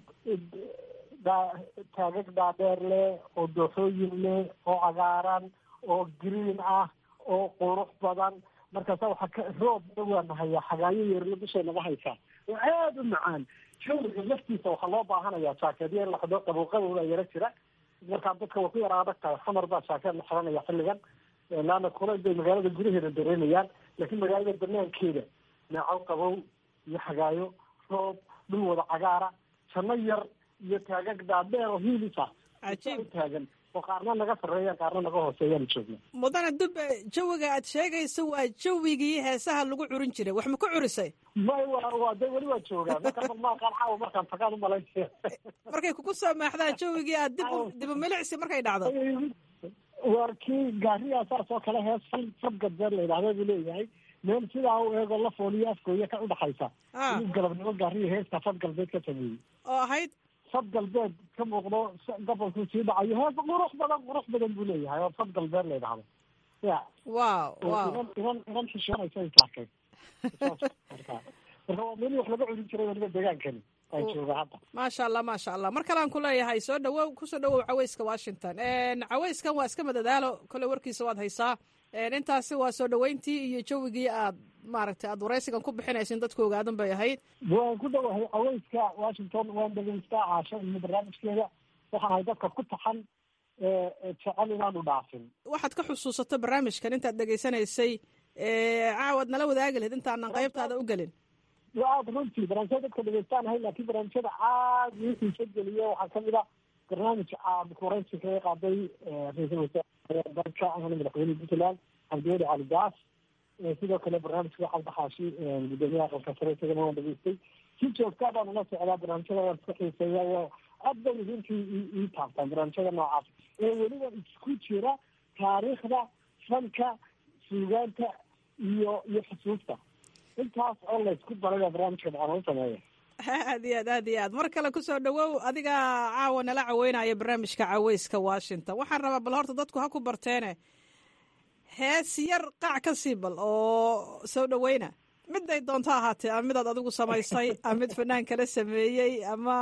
taagag dhaadheer leh oo dooxooyin leh oo cagaaran oo green ah oo qurux badan markaasa waxaa ka roob dhawaana hayaa xagaayo yeerla bishay naga haysaa oo aada u macaan jawriga laftiisa waxaa loo baahanayaa jaakeedya in la xidho qaboqabowda yaro jira markaa dadka waa ku yara adag tahay xamar baa jaakeed la xiranaya xilligan laana kulayl bay magaalada gudaheeda dareemayaan laakiin magaalada banaankeeda neecow qabow iyo xagaayo roob dhul wada cagaara janno yar iyo taagag dhaadheer oo hiilisa taagan oo qaarna naga sarreeyaan qaarna naga hooseeyaan joogna mudane dube jawiga aad sheegayso waa jawigii heesaha lagu curin jiray wax ma ku curisay may wa waa de weli waa joogaa marka balmaaqaan caawa markaan tagaan umalaynaya markay kugu soo maaxdaan jawigii aad dib dibu milicsi markay dhacdo waa kii gaariyaa saas oo kale hees fal fad gadbeed la yidhahda buu leeyahay meel sidaa u eego la fooliyo afkooya ka udhaxaysa inuu galabnimo gaariya heesta fad galbeed ka sameeyey oo ahayd fad galbeed ka muuqdo gobolkuu sii dhacayo hees qurux badan qurux badan buu leeyahay oo fad galbeed la yidhahdo ya wow wow inan inan inan xishoonaysa ay taakay marka marka waa meelii wax laga curin jiray weliba degaankani aan jooga hadda maasha allah maasha allah mar kalean ku leeyahay soo dhawow kusoo dhawow caweyska washington caweyskan waa iska madadaalo kole warkiisa waad haysaa intaasi waa soo dhaweyntii iyo jawigii aad maaragtay aad waraysigan ku bixinaysin dadku ogaadan bay ahayd waan ku dhawahay caweyska washington waan dhegeystaa caasho iyo barnaamijkeeda waxaan ahay dadka ku taxan jecel inaanu dhaafin waxaad ka xusuusato barnaamijkan intaad dhegeysanaysay caawad nala wadaagi lahayd intaanan qaybtaada u gelin aada runtii barnaamijyada dadka dhegeystaan ahay laakiin barnaamijyada aada ii xiiso geliya waxaa kamid a barnaamij aada koreysi kaga qaaday ra-iisul wasaare dalka ahna madaxweyne puntland cabdiweli cali gaas sidoo kale barnaamijka xalka xaashi gudoomiyaha aqalka sare isagana waan dhageystay si joogtaa baan ula socdaa barnaamijyada waan iska xiiseeya waa aad bay runtii ii taabtaan barnaamijyada noocaas ee weliba isku jira taariikhda fanka suugaanta iyo iyo xusuusta intaas oo la isku daray baa barnaamijka maxaa u sameeya aad iyo aad aad iyo aad mar kale kusoo dhawow adiga caawa nala caweynaya barnaamijka caweyska washington waxaan rabaa bal horta dadku ha ku barteene hees yar qaac ka sii bal oo soo dhaweyna miday doonto ahaatee ama midaad adigu samaysay ama mid fanaan kala sameeyey ama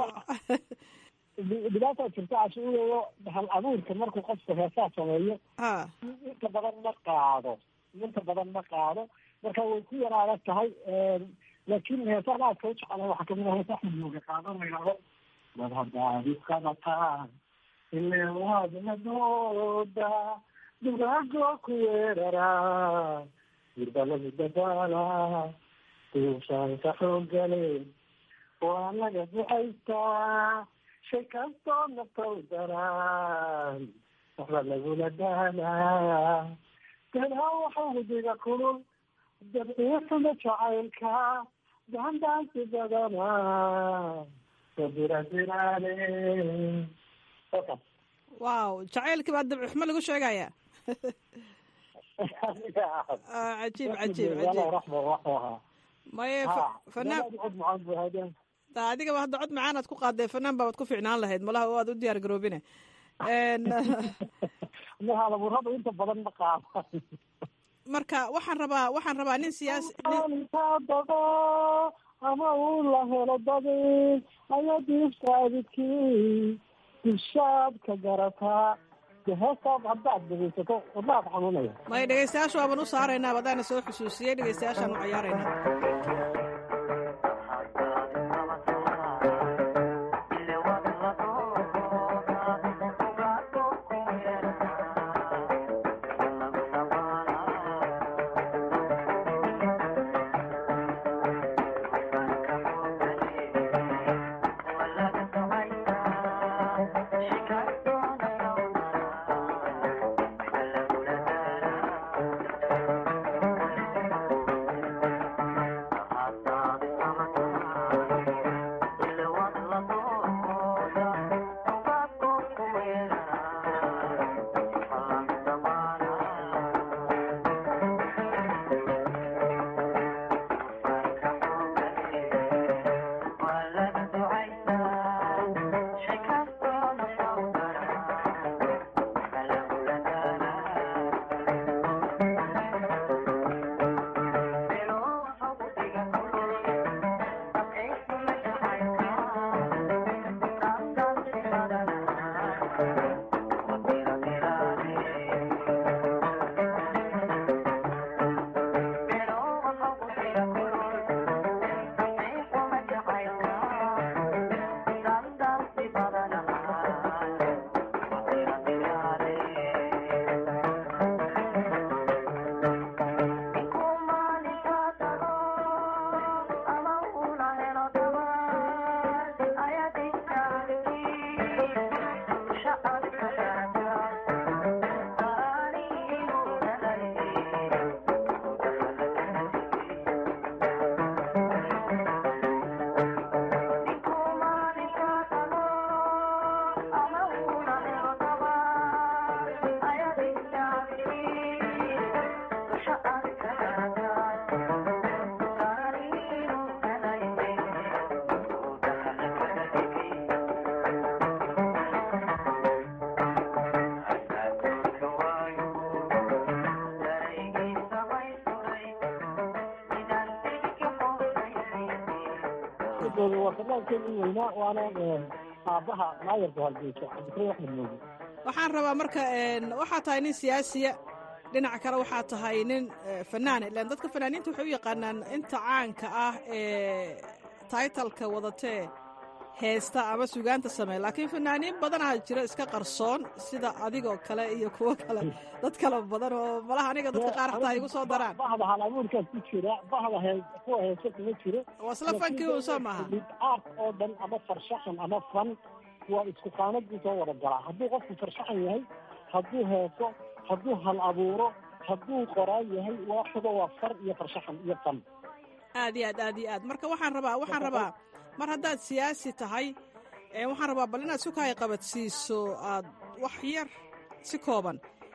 dhibaataa jirta cashuurayo hal abuurka markuu qofka heesaa sameeyo inta badan ma qaado inta badan ma qaado marka way ku yar adag tahay laakiin heesaan aadka u jecelahay waxaa kamid ah heesa xudooga qaado la yidhahdo dad haddaad iskabataan ile waad madooda dugaagoo ku weeraraa dirba lagu dadaalaa duushaanka xooggale waa laga ducaystaa shay kastoo naftow daraan waxba lagula daalaa dadaa waxa hudiga kulul dabciisana jacaylka daandaansi badana sabiradiraale wow jacaylkii baa dabcixmo lagu sheegaya cajiib cajiib cajiib maye fanaan adigaba hadda cod macaan aad ku qaadee fanaan baaad ku fiicnaan lahayd malaha o aad u diyaar garoobine halaburada inta badan ma qaada marka waxaan rabaa waxaan rabaa nin siyaasi dado ama uu la helo dadi ayaa diiftaadidkii dishaad ka garataa heestaad haddaad dhegeysato wadnaad xanuunaya maya dhegeystayaasha waaban u saaraynaa wadaana soo xusuusiyey dhegeystayaashaan u cayaaraynaa waa fanaankeeni weynaa waana aabaha maayarka halgeysa cabdikariim axmed mooge waxaan rabaa marka waxaa tahay nin siyaasiya dhinac kale waxaa tahay nin fanaan ilan dadka fanaaniinta waxay u yaqaanaan inta caanka ah ee taitalka wadatee heesta ama sugaanta sameeya laakiin fanaaniin badanaa jira iska qarsoon sida adigoo kale iyo kuwo kale dad kale badan oo malaha aniga dadka qaar xataa igu soo daraan bahda halabuurkaas ku jira bahda hee kuwa heese kuma jiro waa isla fankii un soo maaha aart oo dhan ama farshaxan ama fan waa isku qaanad buu soo wada galaa hadduu qofku farshaxan yahay hadduu heeso hadduu hal abuuro hadduu qoraan yahay waaxuba waa far iyo farshaxan iyo fan aad iyo aad aad iyo aad marka waxaan rabaa waxaan rabaa mar haddaad siyaasi tahay waxaan rabaa bal inaad sukahay qabadsiiso aad wax yar si kooban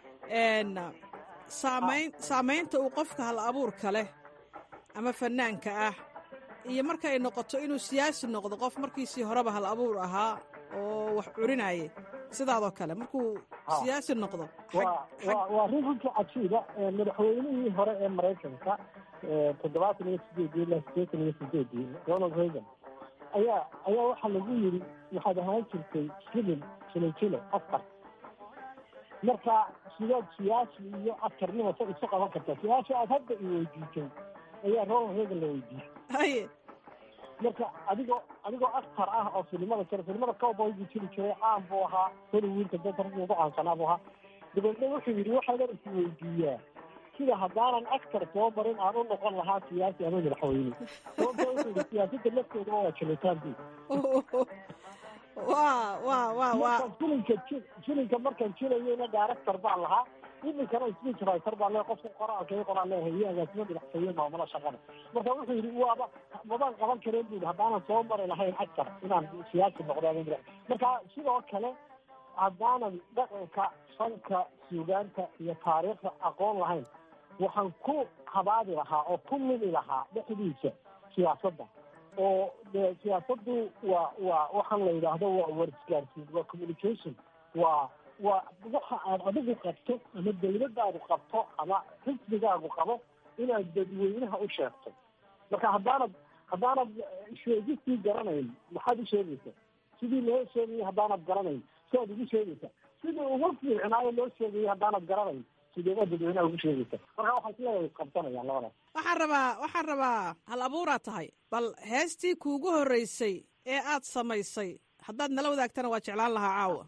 saamayn saamaynta uu qofka hal abuurka leh ama fanaanka ah iyo marka ay noqoto inuu siyaasi noqdo qof markiisii horeba hal abuur ahaa oo wax curinayay sidaadoo kale markuu siyaasi noqdo waa rin runtii cajiiba madaxweynihii hore ee maraykanka toddobaatan iyo sideedii ilaa sideetan iyo sideedii ronald reagan ayaa ayaa waxaa lagu yiri waxaad ahaan jirtay filin filojilo afar marka sidaad siyaasi iyo askarnimo sa isu qaban kartaa siyaasi aad hadda i weydiisay ayaa ronald reagan la weydiiyey haye marka adigoo adigoo askar ah oo filimada jira filimada cowboy buu jiri jiray caan buu ahaa hollywoodka dadka ragga ugu caansanaa buu ahaa dabeedna wuxuu yidhi waxaadan is weydiiyaa sida haddaanan askar soo marin aan u noqon lahaa siyaasi ama madaxweyne sababta wuxuu yidhi siyaasadda lafteeda waa jilitaan bu wa wa wa wa filinka ji filinka markaan jilayeyna director baan lahaa iminkana speech writer baan leeyahay qofka qoraalka i qoraan leeyahay iyo agaasimo madaxtooye maamula shaqada marka wuxuu yidhi waaba mabaan qaban kareen bu yidhi haddaanan soo mari lahayn askar inaan siyaasi noqdo ama madax marka sidoo kale haddaanan dhaqanka fanka suugaanta iyo taariikhda aqoon lahayn waxaan ku habaadi lahaa oo ku lumi lahaa dhexdiisa siyaasadda oo de siyaasaddu waa waa waxaan la yidhaahdo waa warisgaarsiin waa communication waa waa waxa aad adigu qabto ama dawladdaadu qabto ama xisbigaagu qabo inaad dadweynaha u sheegto marka haddaanad haddaanad sheegistii garanayn maxaad u sheegaysaa sidii loo sheegayay haddaanad garanayn siaad ugu sheegaysaa sidii ugu fiicnaayo loo sheegayay haddaanad garanayn sideebaad dadweynaha ugu sheegaysa marka waxaa isleeyahay isqabsanayaan labadaas waxaan rabaa waxaan rabaa hal abuuraad tahay bal heestii kuugu horreysay ee aad samaysay haddaad nala wadaagtana waa jeclaan lahaa caawa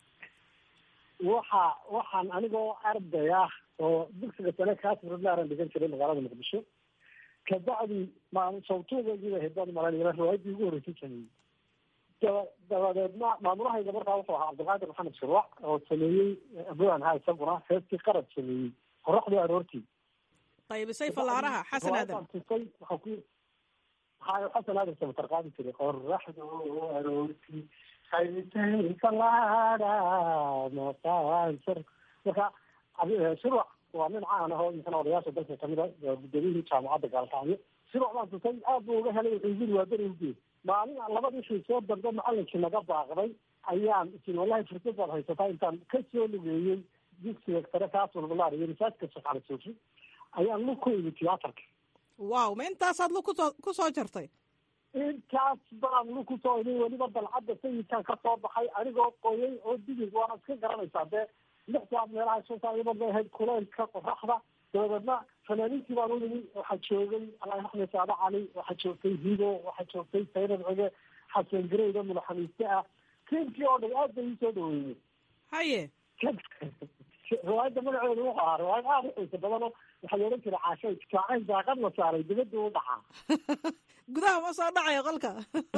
waxa waxaan anigoo arday ah oo dugsiga sane kaasirlaaran dhigan jiray magaalada muqdisho kabacdi maan sawtuugagiiba hedaan malanila riwaayadii ugu horreysay sameeyey daba dabadeedna maamulahayga markaa wuxuu ahaa cabdilqaadir maxamed shurwac oo sameeyey abaan ha isaguna heestii qarad sameeyey qoraxdii aroortii qaybisay fallaaraha xasan aadan tusay waxaa ku hayo xasan aadan samatar qaadi jiray qoraxdu aroortii qaybisay fallaara maqaansar marka shurwac waa nin caan ah oo imikana odayaasha dalka kamid a gudoomiyihii jaamacadda gaalkacyo shurwac baan tusay aad buu uga helay wuxuu yiri waa beri ugeed maalin labadii shay soo dambe macalinkii naga baaqday ayaan isin wallahi fursad baad haysataa intaan ka soo lugeeyey dugsiga sare kaasulbulaar iyo masaajidka shaqaale suufi ayaan lug ku imi tiyaatarka wow ma intaasaad lug kusoo ku soo jartay intaas baan lug kusoo imi weliba dalcadda sayidkan ka soo baxay anigoo qoyay oo digig waana iska garanaysaa dee lix saad meelaha shan saa iyadoo bay ahayd kuleylka qoraxda dabadeedna fanaaniintii baan u yimi waxaa joogay allah axmed saade cali waxaa joogtay hido waxaa joogtay saynad cige xasan gareyda mulaxamiiste ah tiimkii oo dhan aad bay ii soo dhaweeyey haye riwaayadda magaceedu wuxuu ahaa riwaayad aada u xiisa badanoo waxaa la odhan jiray caashay jaacayn daaqad la saaray dibadda u dhacaa gudaha ma soo dhacayo qolka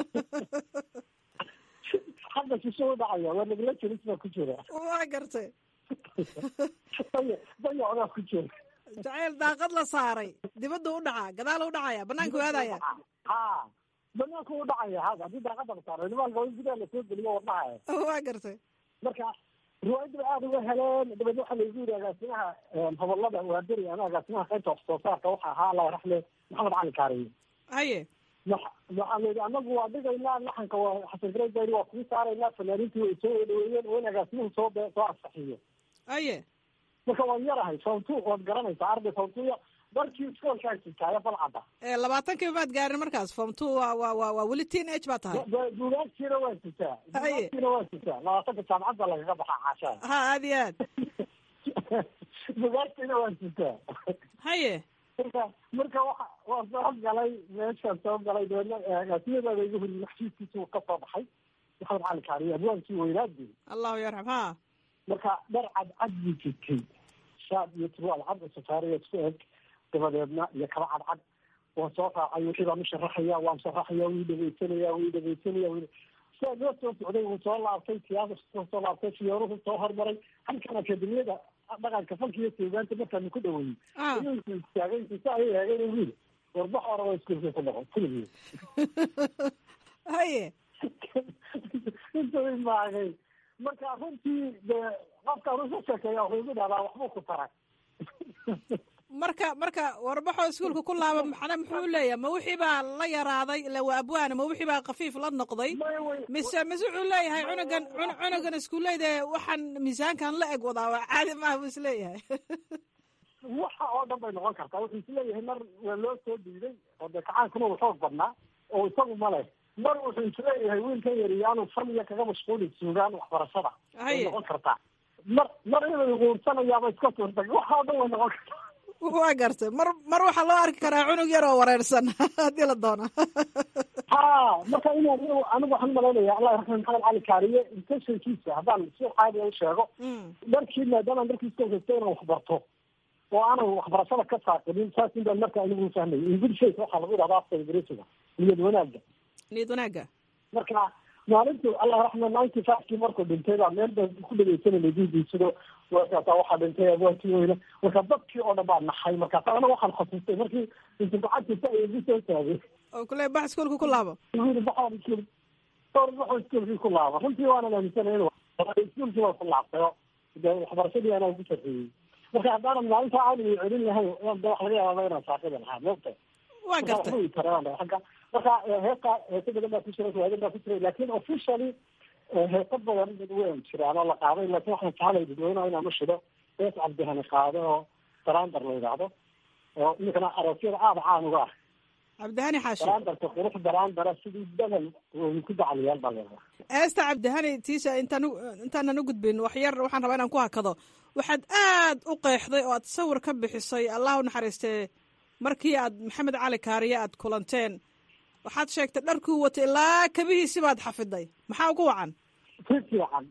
hadda shisho u dhacaya waa nagla jiris baa ku jira waa gartay daya dayacdaa ku jira jacayl daaqad la saaray dibadda u dhacaa gadaal u dhacaya banaanka u aadaya ha banaanka u dhacaya hada haddii daaqada la saaray nimaan loo gudaha lasoo geliyo wadhahaya waa gartay marka riwaayadda aada uga heleen dabeedna waxaa laygu yidhi agaasimaha hobolada waaberi ama agaasimaha qaybta wax soo saarka waxa ahaa allah raxle maxamed cali kaariye haye waxaa la yidhi anagu waa dhigaynaa laxanka waa xasan garey baa waa kuu saaraynaa fanaaniintii way soo dhaweeyeen oo in agaasimuhu soo soo ansaxiyo haye marka waan yarahay soontu waad garanaysaa arday soontuya markii iskoolkaa jirtaayo balcadda labaatankiiba maad gaarin markaas form two waa waa waa waa weli teen age baa tahay bugaagtiina waa jirtaa bugaagtiina waa jirtaa labaatanka jaamacadda lagaga baxaa caashaa ha aad iyo aad bugaagtiina waa jirtaa haye marka marka waa waa soo galay meeshaan soo galay dabeedna siyadeeda igu huri maxsiiskiisa uu kasoo baxay maxamed cali kaariye abwaankii weynaadii allahu yarxam ha marka dhar cadcad buu jirtay shaad iyo turwaal cad safaariya isku eg dabadeedna iyo kaba cadcad waan soo raacay wixii baan u sharaxaya waan sharaxaya wii dhegeysanaya wii dhegeysanaya wi sidaa loo soo socday wuu soo laabtay siyaasa soo laabtay fiyooruhu soo hormaray halkan akademiyada dhaqanka fanka iyo suugaanta markaanu ku dhaweeyey ayuu istaagay intusa ay eegeen wiil warbax oraba iskuulka ku dhaqo kulligii haye intuu imaagay marka runtii de qofkaan usa sheekeeya wuxuu igu dhahdaa waxbuu ku taray marka marka warbaxoo iskuulka ku laaba maxna muxuu leeyahay ma wixii baa la yaraaday ila waa abwaana ma wixii baa kafiif la noqday mise mise wuxuu leeyahay cunugan cunugan iskuulleyda waxaan miisaankan la eg wadaa waa caadi maaha buu isleeyahay waxa oo dhan bay noqon kartaa wuxuu isleeyahay mar waa loo soo diiday oo dee kacaankuna uu xoog badnaa oo isagu ma leh mar wuxuu isleeyahay wiilkan yari yaanu fan iyo kaga mashquulin suugaan waxbarashada way noqon kartaa mar mar inay quursanayaaba iska suurtag waxa oo dhan way noqon kartaa waa gartay mar mar waxaa loo arki karaa cunug yar oo wareersan haddii la doono ha marka inaan anigu waxaan umalaynaya allah raxma maxamed cali kaariye intentionkiisa haddaan si caadiya u sheego dharkii maadaama dharkii iskakasta inaan waxbarto oo aanan waxbarashada ka saaqinin saas in baan marka anigu fahmay ingilishaysa waxaa lagu dhahdaa afka ingiriisiga niyad wanaaga niyad wanaaga marka maalintu allah raxma ninety fivekii markuu dhintay baa meel baan ku dhegeysanayna diidiisado markaasa waxaa dhintay abwaantii weyne marka dadkii oo dhan baa naxay markaas ana waxaan xasuustay markii intu gacantisa ay igu soo taagay oo kule bax iskuolka ku laabo yiri baxaan iskuul or baxo iskuolkii ku laabo runtii waanan aaminsanay in iskuolkii waa ku laabtay oo de waxbarashadii anaa ku sarreeyey marka haddaanan maalinta caaliga celin lahayn de wax laga yaababa inaan saaqida lahaa moogta waa gartay agga marka heesta heeso badan baa ku jira waadan baa ku jira lakin officially heeso badan way jiraan oo la qaaday lakin waxaan jeclay dadweynaha inaan u shido hees cabdihani qaado oo daraandar la yidhaahdo oo iminkana aroosyada aada caan uga ah cabdihani xaashi daraandarka qurux daraandara sidii dadan ku dacliyaal baa leedaha heesta cabdihani tiisa intaan intaanan u gudbin wax yar waxaan rabaa inaan ku hakado waxaad aad u qeexday oo aad sawir ka bixisay allah u naxariistee markii aad maxamed cali kaariye aad kulanteen waxaad sheegtay dharkuu watay ilaa kabihiisi baad xafiday maxaa ugu wacan si fiican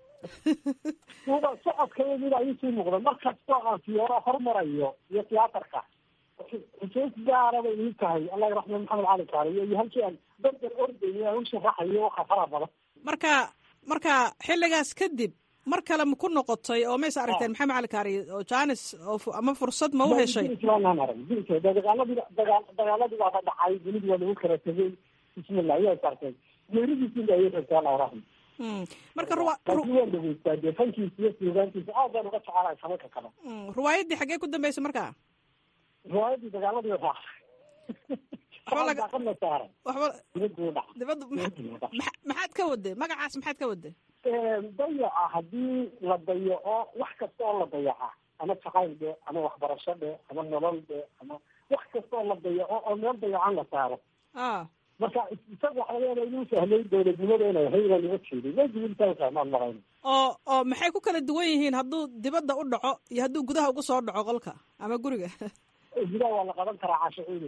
uba socodkayagida ayuu sii muuqda mar kastoo aan fiyooro hormarayo iyo tiyaatarka xusuus gaara bay ii tahay allah raxma maxamed cali kaariye iyo halkii aan dardan ordayo aan u sharaxayo waxa fara badan marka marka xilligaas kadib mar kale ma ku noqotay oo maysa aragteen maxamed cali kaariye oo janis oo ama fursad ma u heshay dagaaladii dagaa dagaaladii baa ka dhacay dunidi waa lagu kala tegay bismillah ayaa sartay geeridiisi ayay rabtaa allah raxma marka ruwa laakiin waan dhageystaa dee fankiisa iyo suugaantiisa aad baan uga jecelahay samanka kale riwaayaddii xaggee ku dambeysay marka riwaayadii dagaaladii raacay daaqadna saaray waxba dibaduu dhac dibadda maxaad ka waday magacaas maxaad ka waday dayaca haddii la dayaco wax kasta oo la dayaca ama jacayl dhe ama waxbarasho dhe ama nolol dhe ama wax kasta oo la dayaco oo meel dayacan la saaro marka isaga waxa laga yaaba inuu sahlay dowladnimada inay ahay inaan uga jeedin wajibintaasaamaan marayn oo oo maxay ku kala duwan yihiin hadduu dibadda u dhaco iyo hadduu gudaha ugu soo dhaco qolka ama guriga gudaha waa la qaban karaa caashaciidi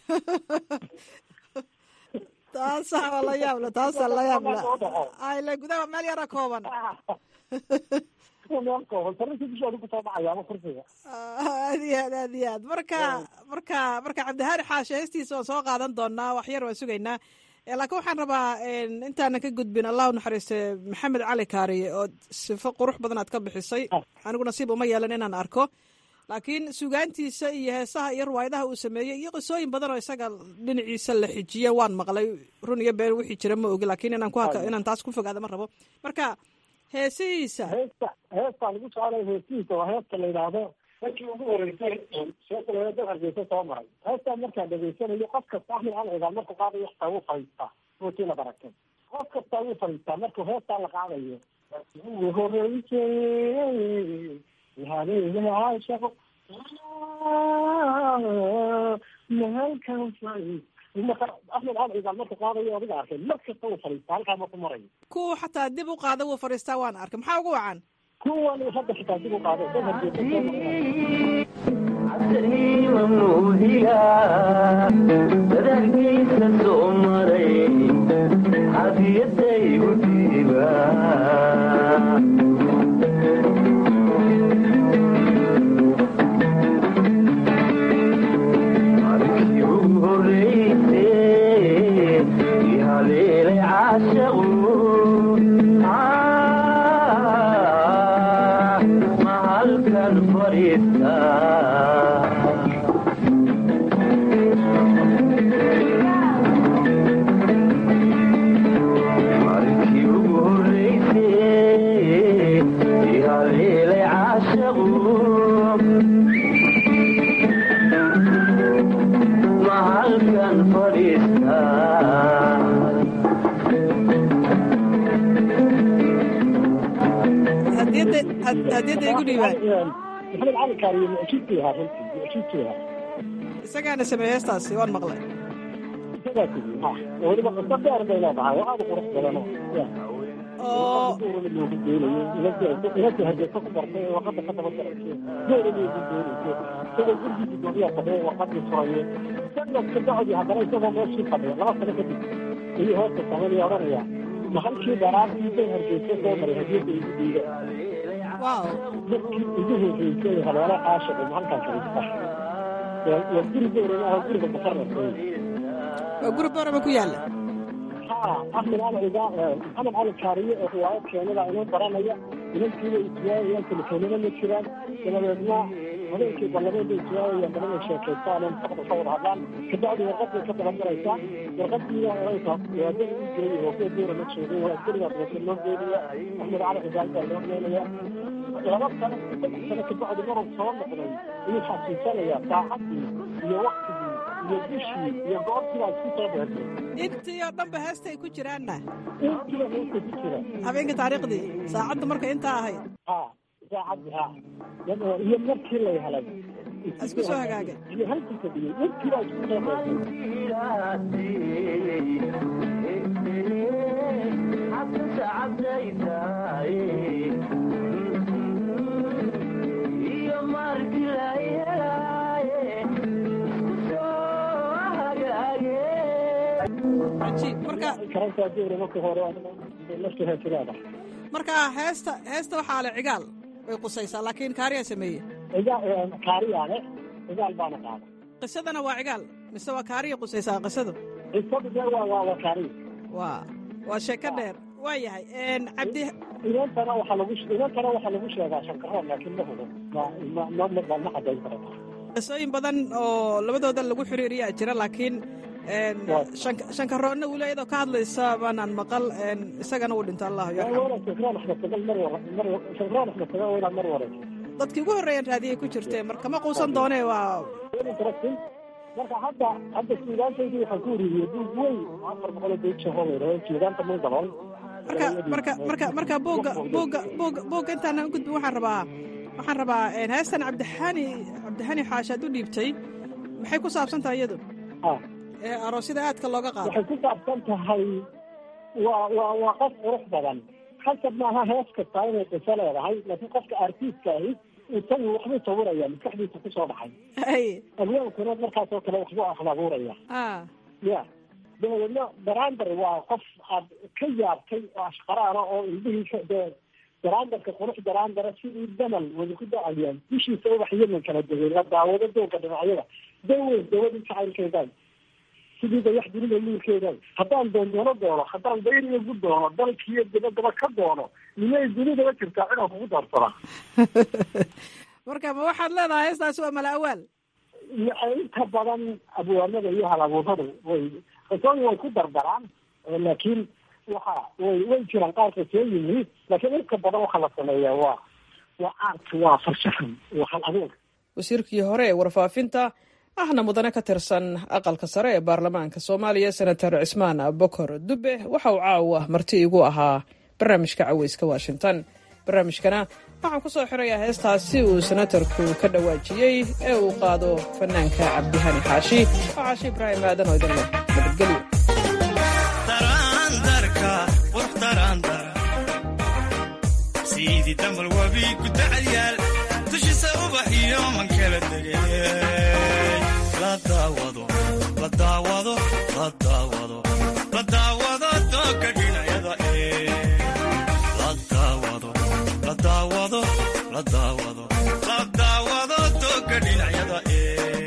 taasaa waa la yaabla taasaa la yaabla ayle gudaha waa meel yara kooban meel kooban sarrintii dushoodi kusoo dhacaya ama kursiga aad iyo aad aad iyo aad marka marka marka cabdihani xaashe heestiisa waan soo qaadan doonaa wax yar waan sugaynaa laakiin waxaan rabaa intaanan ka gudbin allah u naxariiste maxamed cali kaariye oo sifo qurux badan aad ka bixisay anigu nasiib uma yeelan inaan arko laakiin sugaantiisa iyo heesaha iyo riwaayadaha uu sameeyey iyo qisooyin badan oo isaga dhinaciisa la xijiye waan maqlay run iyo been wixii jira ma ogi laakiin inaan ku inaan taas ku fogaada ma rabo marka heesihiisa heesta heestaa lagu socday heesihiisa waa heesta la yidhaahdo markii ugu horeysay sheekaleeda hargeysa soo maray heestaa markaan dhegeysanayo qof kasta axmed cali cigaal markuu qaadayo xataa wuu fadhiistaa ruutii la baratay qof kastaa wuu fadhiistaa markuu heestaa la qaadayo ugu horeysay yahaashaqo mahalkan marka axmed cali cigaal marka qaadayo adiga arkay mar kasta wuu fadhiistaa halkaa marku marayo kuwa xataa dib u qaada wuu fadhiistaa waan arkay maxaa ugu wacan kuwan hadda xitaa dib u qaaday hadiyadda igu dhiibaan maxamed cali kaariye mucjibkii ahaa runtii mucjibkii ahaa isagaana sameeyey heestaasi waan maqlay isagaa tigi ha weliba qiso dheer bay leedahay oo aad u qurux badan oo loogu doonayo inadii hargeysa ku bartay ee warqada ka daba garaysay geela loogu doonayso isagoo gurigii gudoomiyaa fadhiya warqadii furaye sanadka bacdi haddana isagoo meeshii fadhiya laba sano kadib ayuu hoosta sameynaya odhanaya mahalkii dharaartii bay hargeysa soo maray hadiyadda igu dhiiga dadkii ugu horreysay haleelo caashiqi mahalkan kalista waa guri boorama ah guriga muqarrabka waa guri boorama ku yaalla ha axmed cali ciga maxamed cali kaariye oo riwaayad keenada inoo baranaya inankiiba iswaayayaan telefoonada ma jiraan dabadeedna habeenkii ballameed bay iswaayayaan badan ay sheekaystaan oo mustaqbal ka wada hadlaan kabacdi warqad bay ka dabagaraysaa warqadiina oraysa waadada u geeyay oo kuwa boora ma joogay waa askarigaa dabasa loo geynaya axmed cali cigaal baa loo geynaya laba sano saddex sano kabacdi maruu soo noqday ayuu xasuusanayaa saacadii iyo waktigii iyo bishii iyo goortii baa isku soo dheertay intii oo dhanba heestay ku jiraanna intiiba heesta ku jira habeenka taariikhdii saacaddu marka intaa ahayd ha saacadii ha iyo markii lay helay isku soo hagaagay iyo halkii fadhiyey intii baa isku soo dheertay marka heesta heesta waxaa le cigaal way qusaysaa laakiin kaariyaa sameeye kaariyaale cigaal baana qaada qisadana waa cigaal mise waa kaariya qusaysaa qisadu qisadu de waa waa waa kaariya waa waa sheeko dheer waa yahay cabdi inantana waxaa lagu inantana waxaa lagu sheegaa shankaroon laakiin ma hubo ma ma ma ma cadayn kara qisooyin badan oo labadooda lagu xiriiriyaa jira laakiin shankaroonna weli iyadoo ka hadlaysa baanaan maqal isagana uu dhinto allah dadkii ugu horreeyaan raadiyay ku jirtee marka ma quusan doonee waa marka hadda hadda suugaantaydii waxaan ku ururiyey buug weyn afar boqol beejahoolayra suugaanta maydalool marka marka marka marka buugga buugga buugga buugga intaana u gudbin waxaan rabaa waxaan rabaa heestan cabdixani cabdixani xaashaad u dhiibtay maxay ku saabsan tahay iyadu ee aroosyada aadka looga qaado waxay ku saabsan tahay waa waa waa qof qurux badan khasab maaha hees kasta inay qiso leedahay laakiin qofka artiistka ahi isagu waxbuu sawiraya maskaxdiisa kusoo dhacay abwaankuna markaas oo kale waxbuu ahlabuuraya ya dabadeedna barander waa qof aad ka yaabtay oo ashqaraana oo ilmihiisa dee baraandarka qurux baraandara sidii damal wada ku da-ayaan dushiisa ubax yemen kala degay la daawado dooga dhinacyada daweyn dawadii jacaylkeedaay sidii dayax dunida nuurkeedaay haddaan doondoono doono haddaan dayriga ku doono dalkiiyo dabadaba ka doono nimay dunidaba jirtaa inaan kugu doorsada marka ma waxaad leedahay heestaasi waa mala awaal inta badan abwaanada iyo halabuuradu way qisooyin way ku dardaraan laakiin waxa way way jiraan qaar qisooyin yihiin laakiin inta badan waxa la sameeyaa waa waa art waa farshaxan waa hal abuur wasiirkii hore ee warfaafinta ahna mudane ka tirsan aqalka sare ee baarlamaanka soomaaliya senator cismaan bokor dube waxa uu caawa marti igu ahaa barnaamijka caweyska washington barnaamijkana waxaan ku soo xirayaa heestaasi uu senatarku ka dhawaajiyey ee uu qaado fanaanka cabdihani xaashi oo xaashi ibraahim aadan oo idin leh nabadgelyo sidii damal wabi ku dacalyaal dushiisa ubax iyo man kala dege la daawado la daawado la daawado doonka dhinacyada ee la daawado la daawado la daawado la daawado doonka dhinacyada ee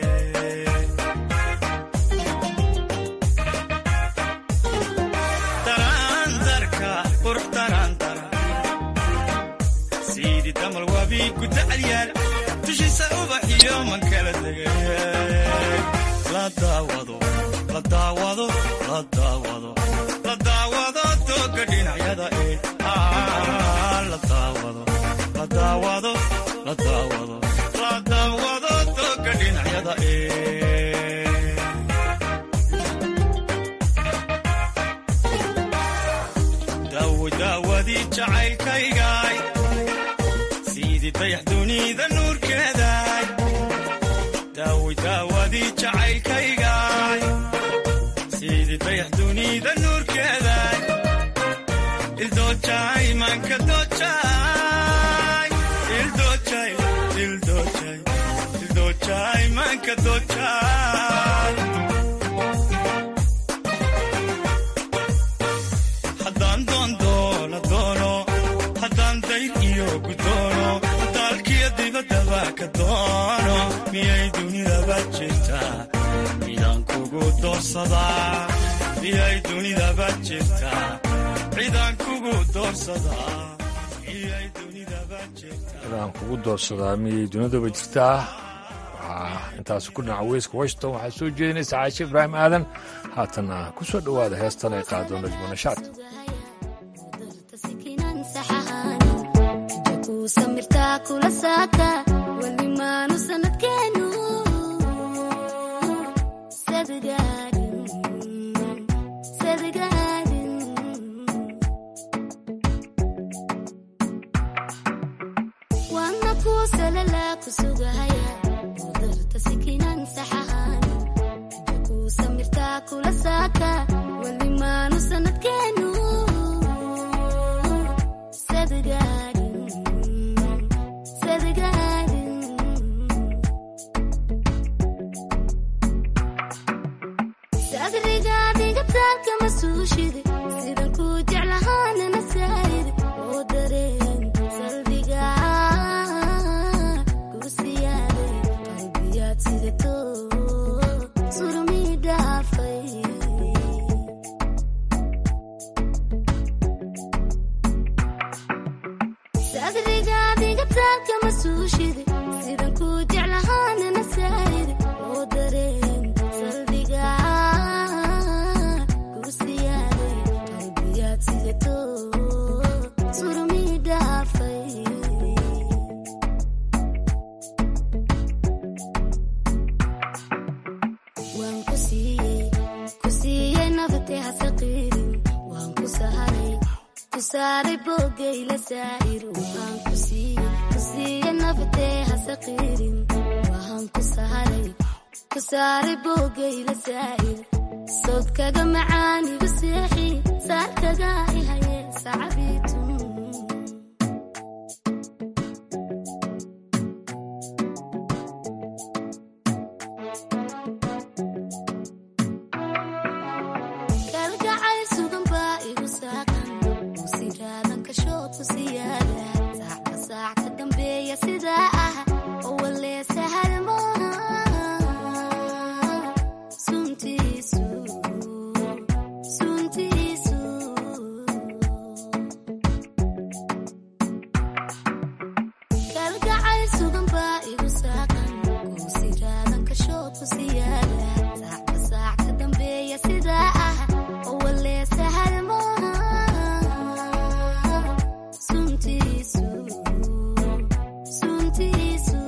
daraandarka qurux daraandara siidi damal wabi ku tacalyaal dushiisa ubax iyo man kala degay la daawado la daawado la daawado la daawado doonka dhinacyada ee Ah, la daawado la daawado la daawado la daawado doonka dhinacyada ee daawo daawadii jacaylkaygaay sidii dayax dunida nuurkeedaay daawo daawadii jacaylkaygaay sidii dayax dunida nuurkeedaay ildoojay maanka doojay ildoojay ildoojay ildoojay maanka doojay haddaan doondoola doono haddaan dayr iyo gudoono dalkiyo dibaddaba ka doono miyay dunidaba jirtaa midaan kugu doorsadaa miyay dunidaba jirtaa cidaan kugu doorsadaa miyay dunidaba jirtaa cidaan kugu doorsadaa miyay dunidaba jirtaa waxaa intaasi ku dhinaca weyska washington waxaa soo jeedinaysa caashe ibraahim aadan haatanna ku soo dhowaada heestan ay qaado najmo nashaad samirtaa kula saaka welimaanu sanadkeenu waana kuu salalaa ku sugahaya udarta sikinan saxahan jakuu samirtaa kula saaka welimaanu sanadkeenu sadgaarin sadgaarin sadrigaadiga taalka masuushidi sidan kuu jeclahaanana saayidi oo dareen salbiga kursiyaaday qalbiyaad sidato surmii dhaafay sadrigaadiga taalka masuushidi sidan kuu jeclahaanana saayidi oo dareen salbiga kursiyaaday qalbiyaad sidato surmii dhaafay waan ku siiyey ku siiyey nabadee hasaqiirin waan ku saharay ku saaray boogayla saa'ir waan ku siiyey ku siiyey nabadee hasaqiirin waan ku saharay ku saaray boogayla saa'ir sawdkaga macaanigu seexi saarkaga ihaye sacabiitun kalgacayl sugan baa igu saaqan usigaadan kashood ku siyaada saacka saac ka dambeeya sidaa ah oo walee sahal maaha suntiisu suntiisu kalgacayl sugan baa igu saaqan kusigaadan kashood ku siyaada saacka saac ka dambeeya sidaa ah oo walee sahal maaha suntiisu suntiisu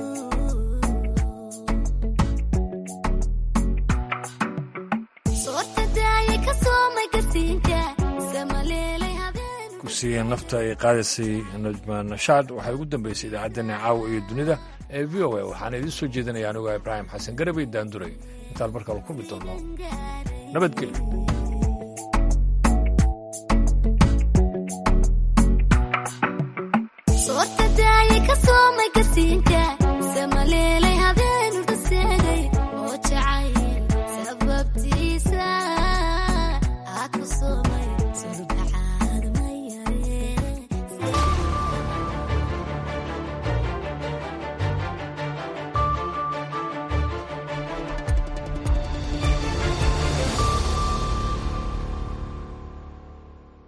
soorta daaya ka soomay gasiinka samaleelay habeen kursiga nafta ay qaadaysay najma nashaad waxay ugu dambeysay idaacaddeenna caawa iyo dunida ee v o a waxaana idiin soo jeedinaya anuga ibraahim xasan garabay daanduray intaan markale kulmi doono nabadgelyo soorta daaya ka soomay gasiinka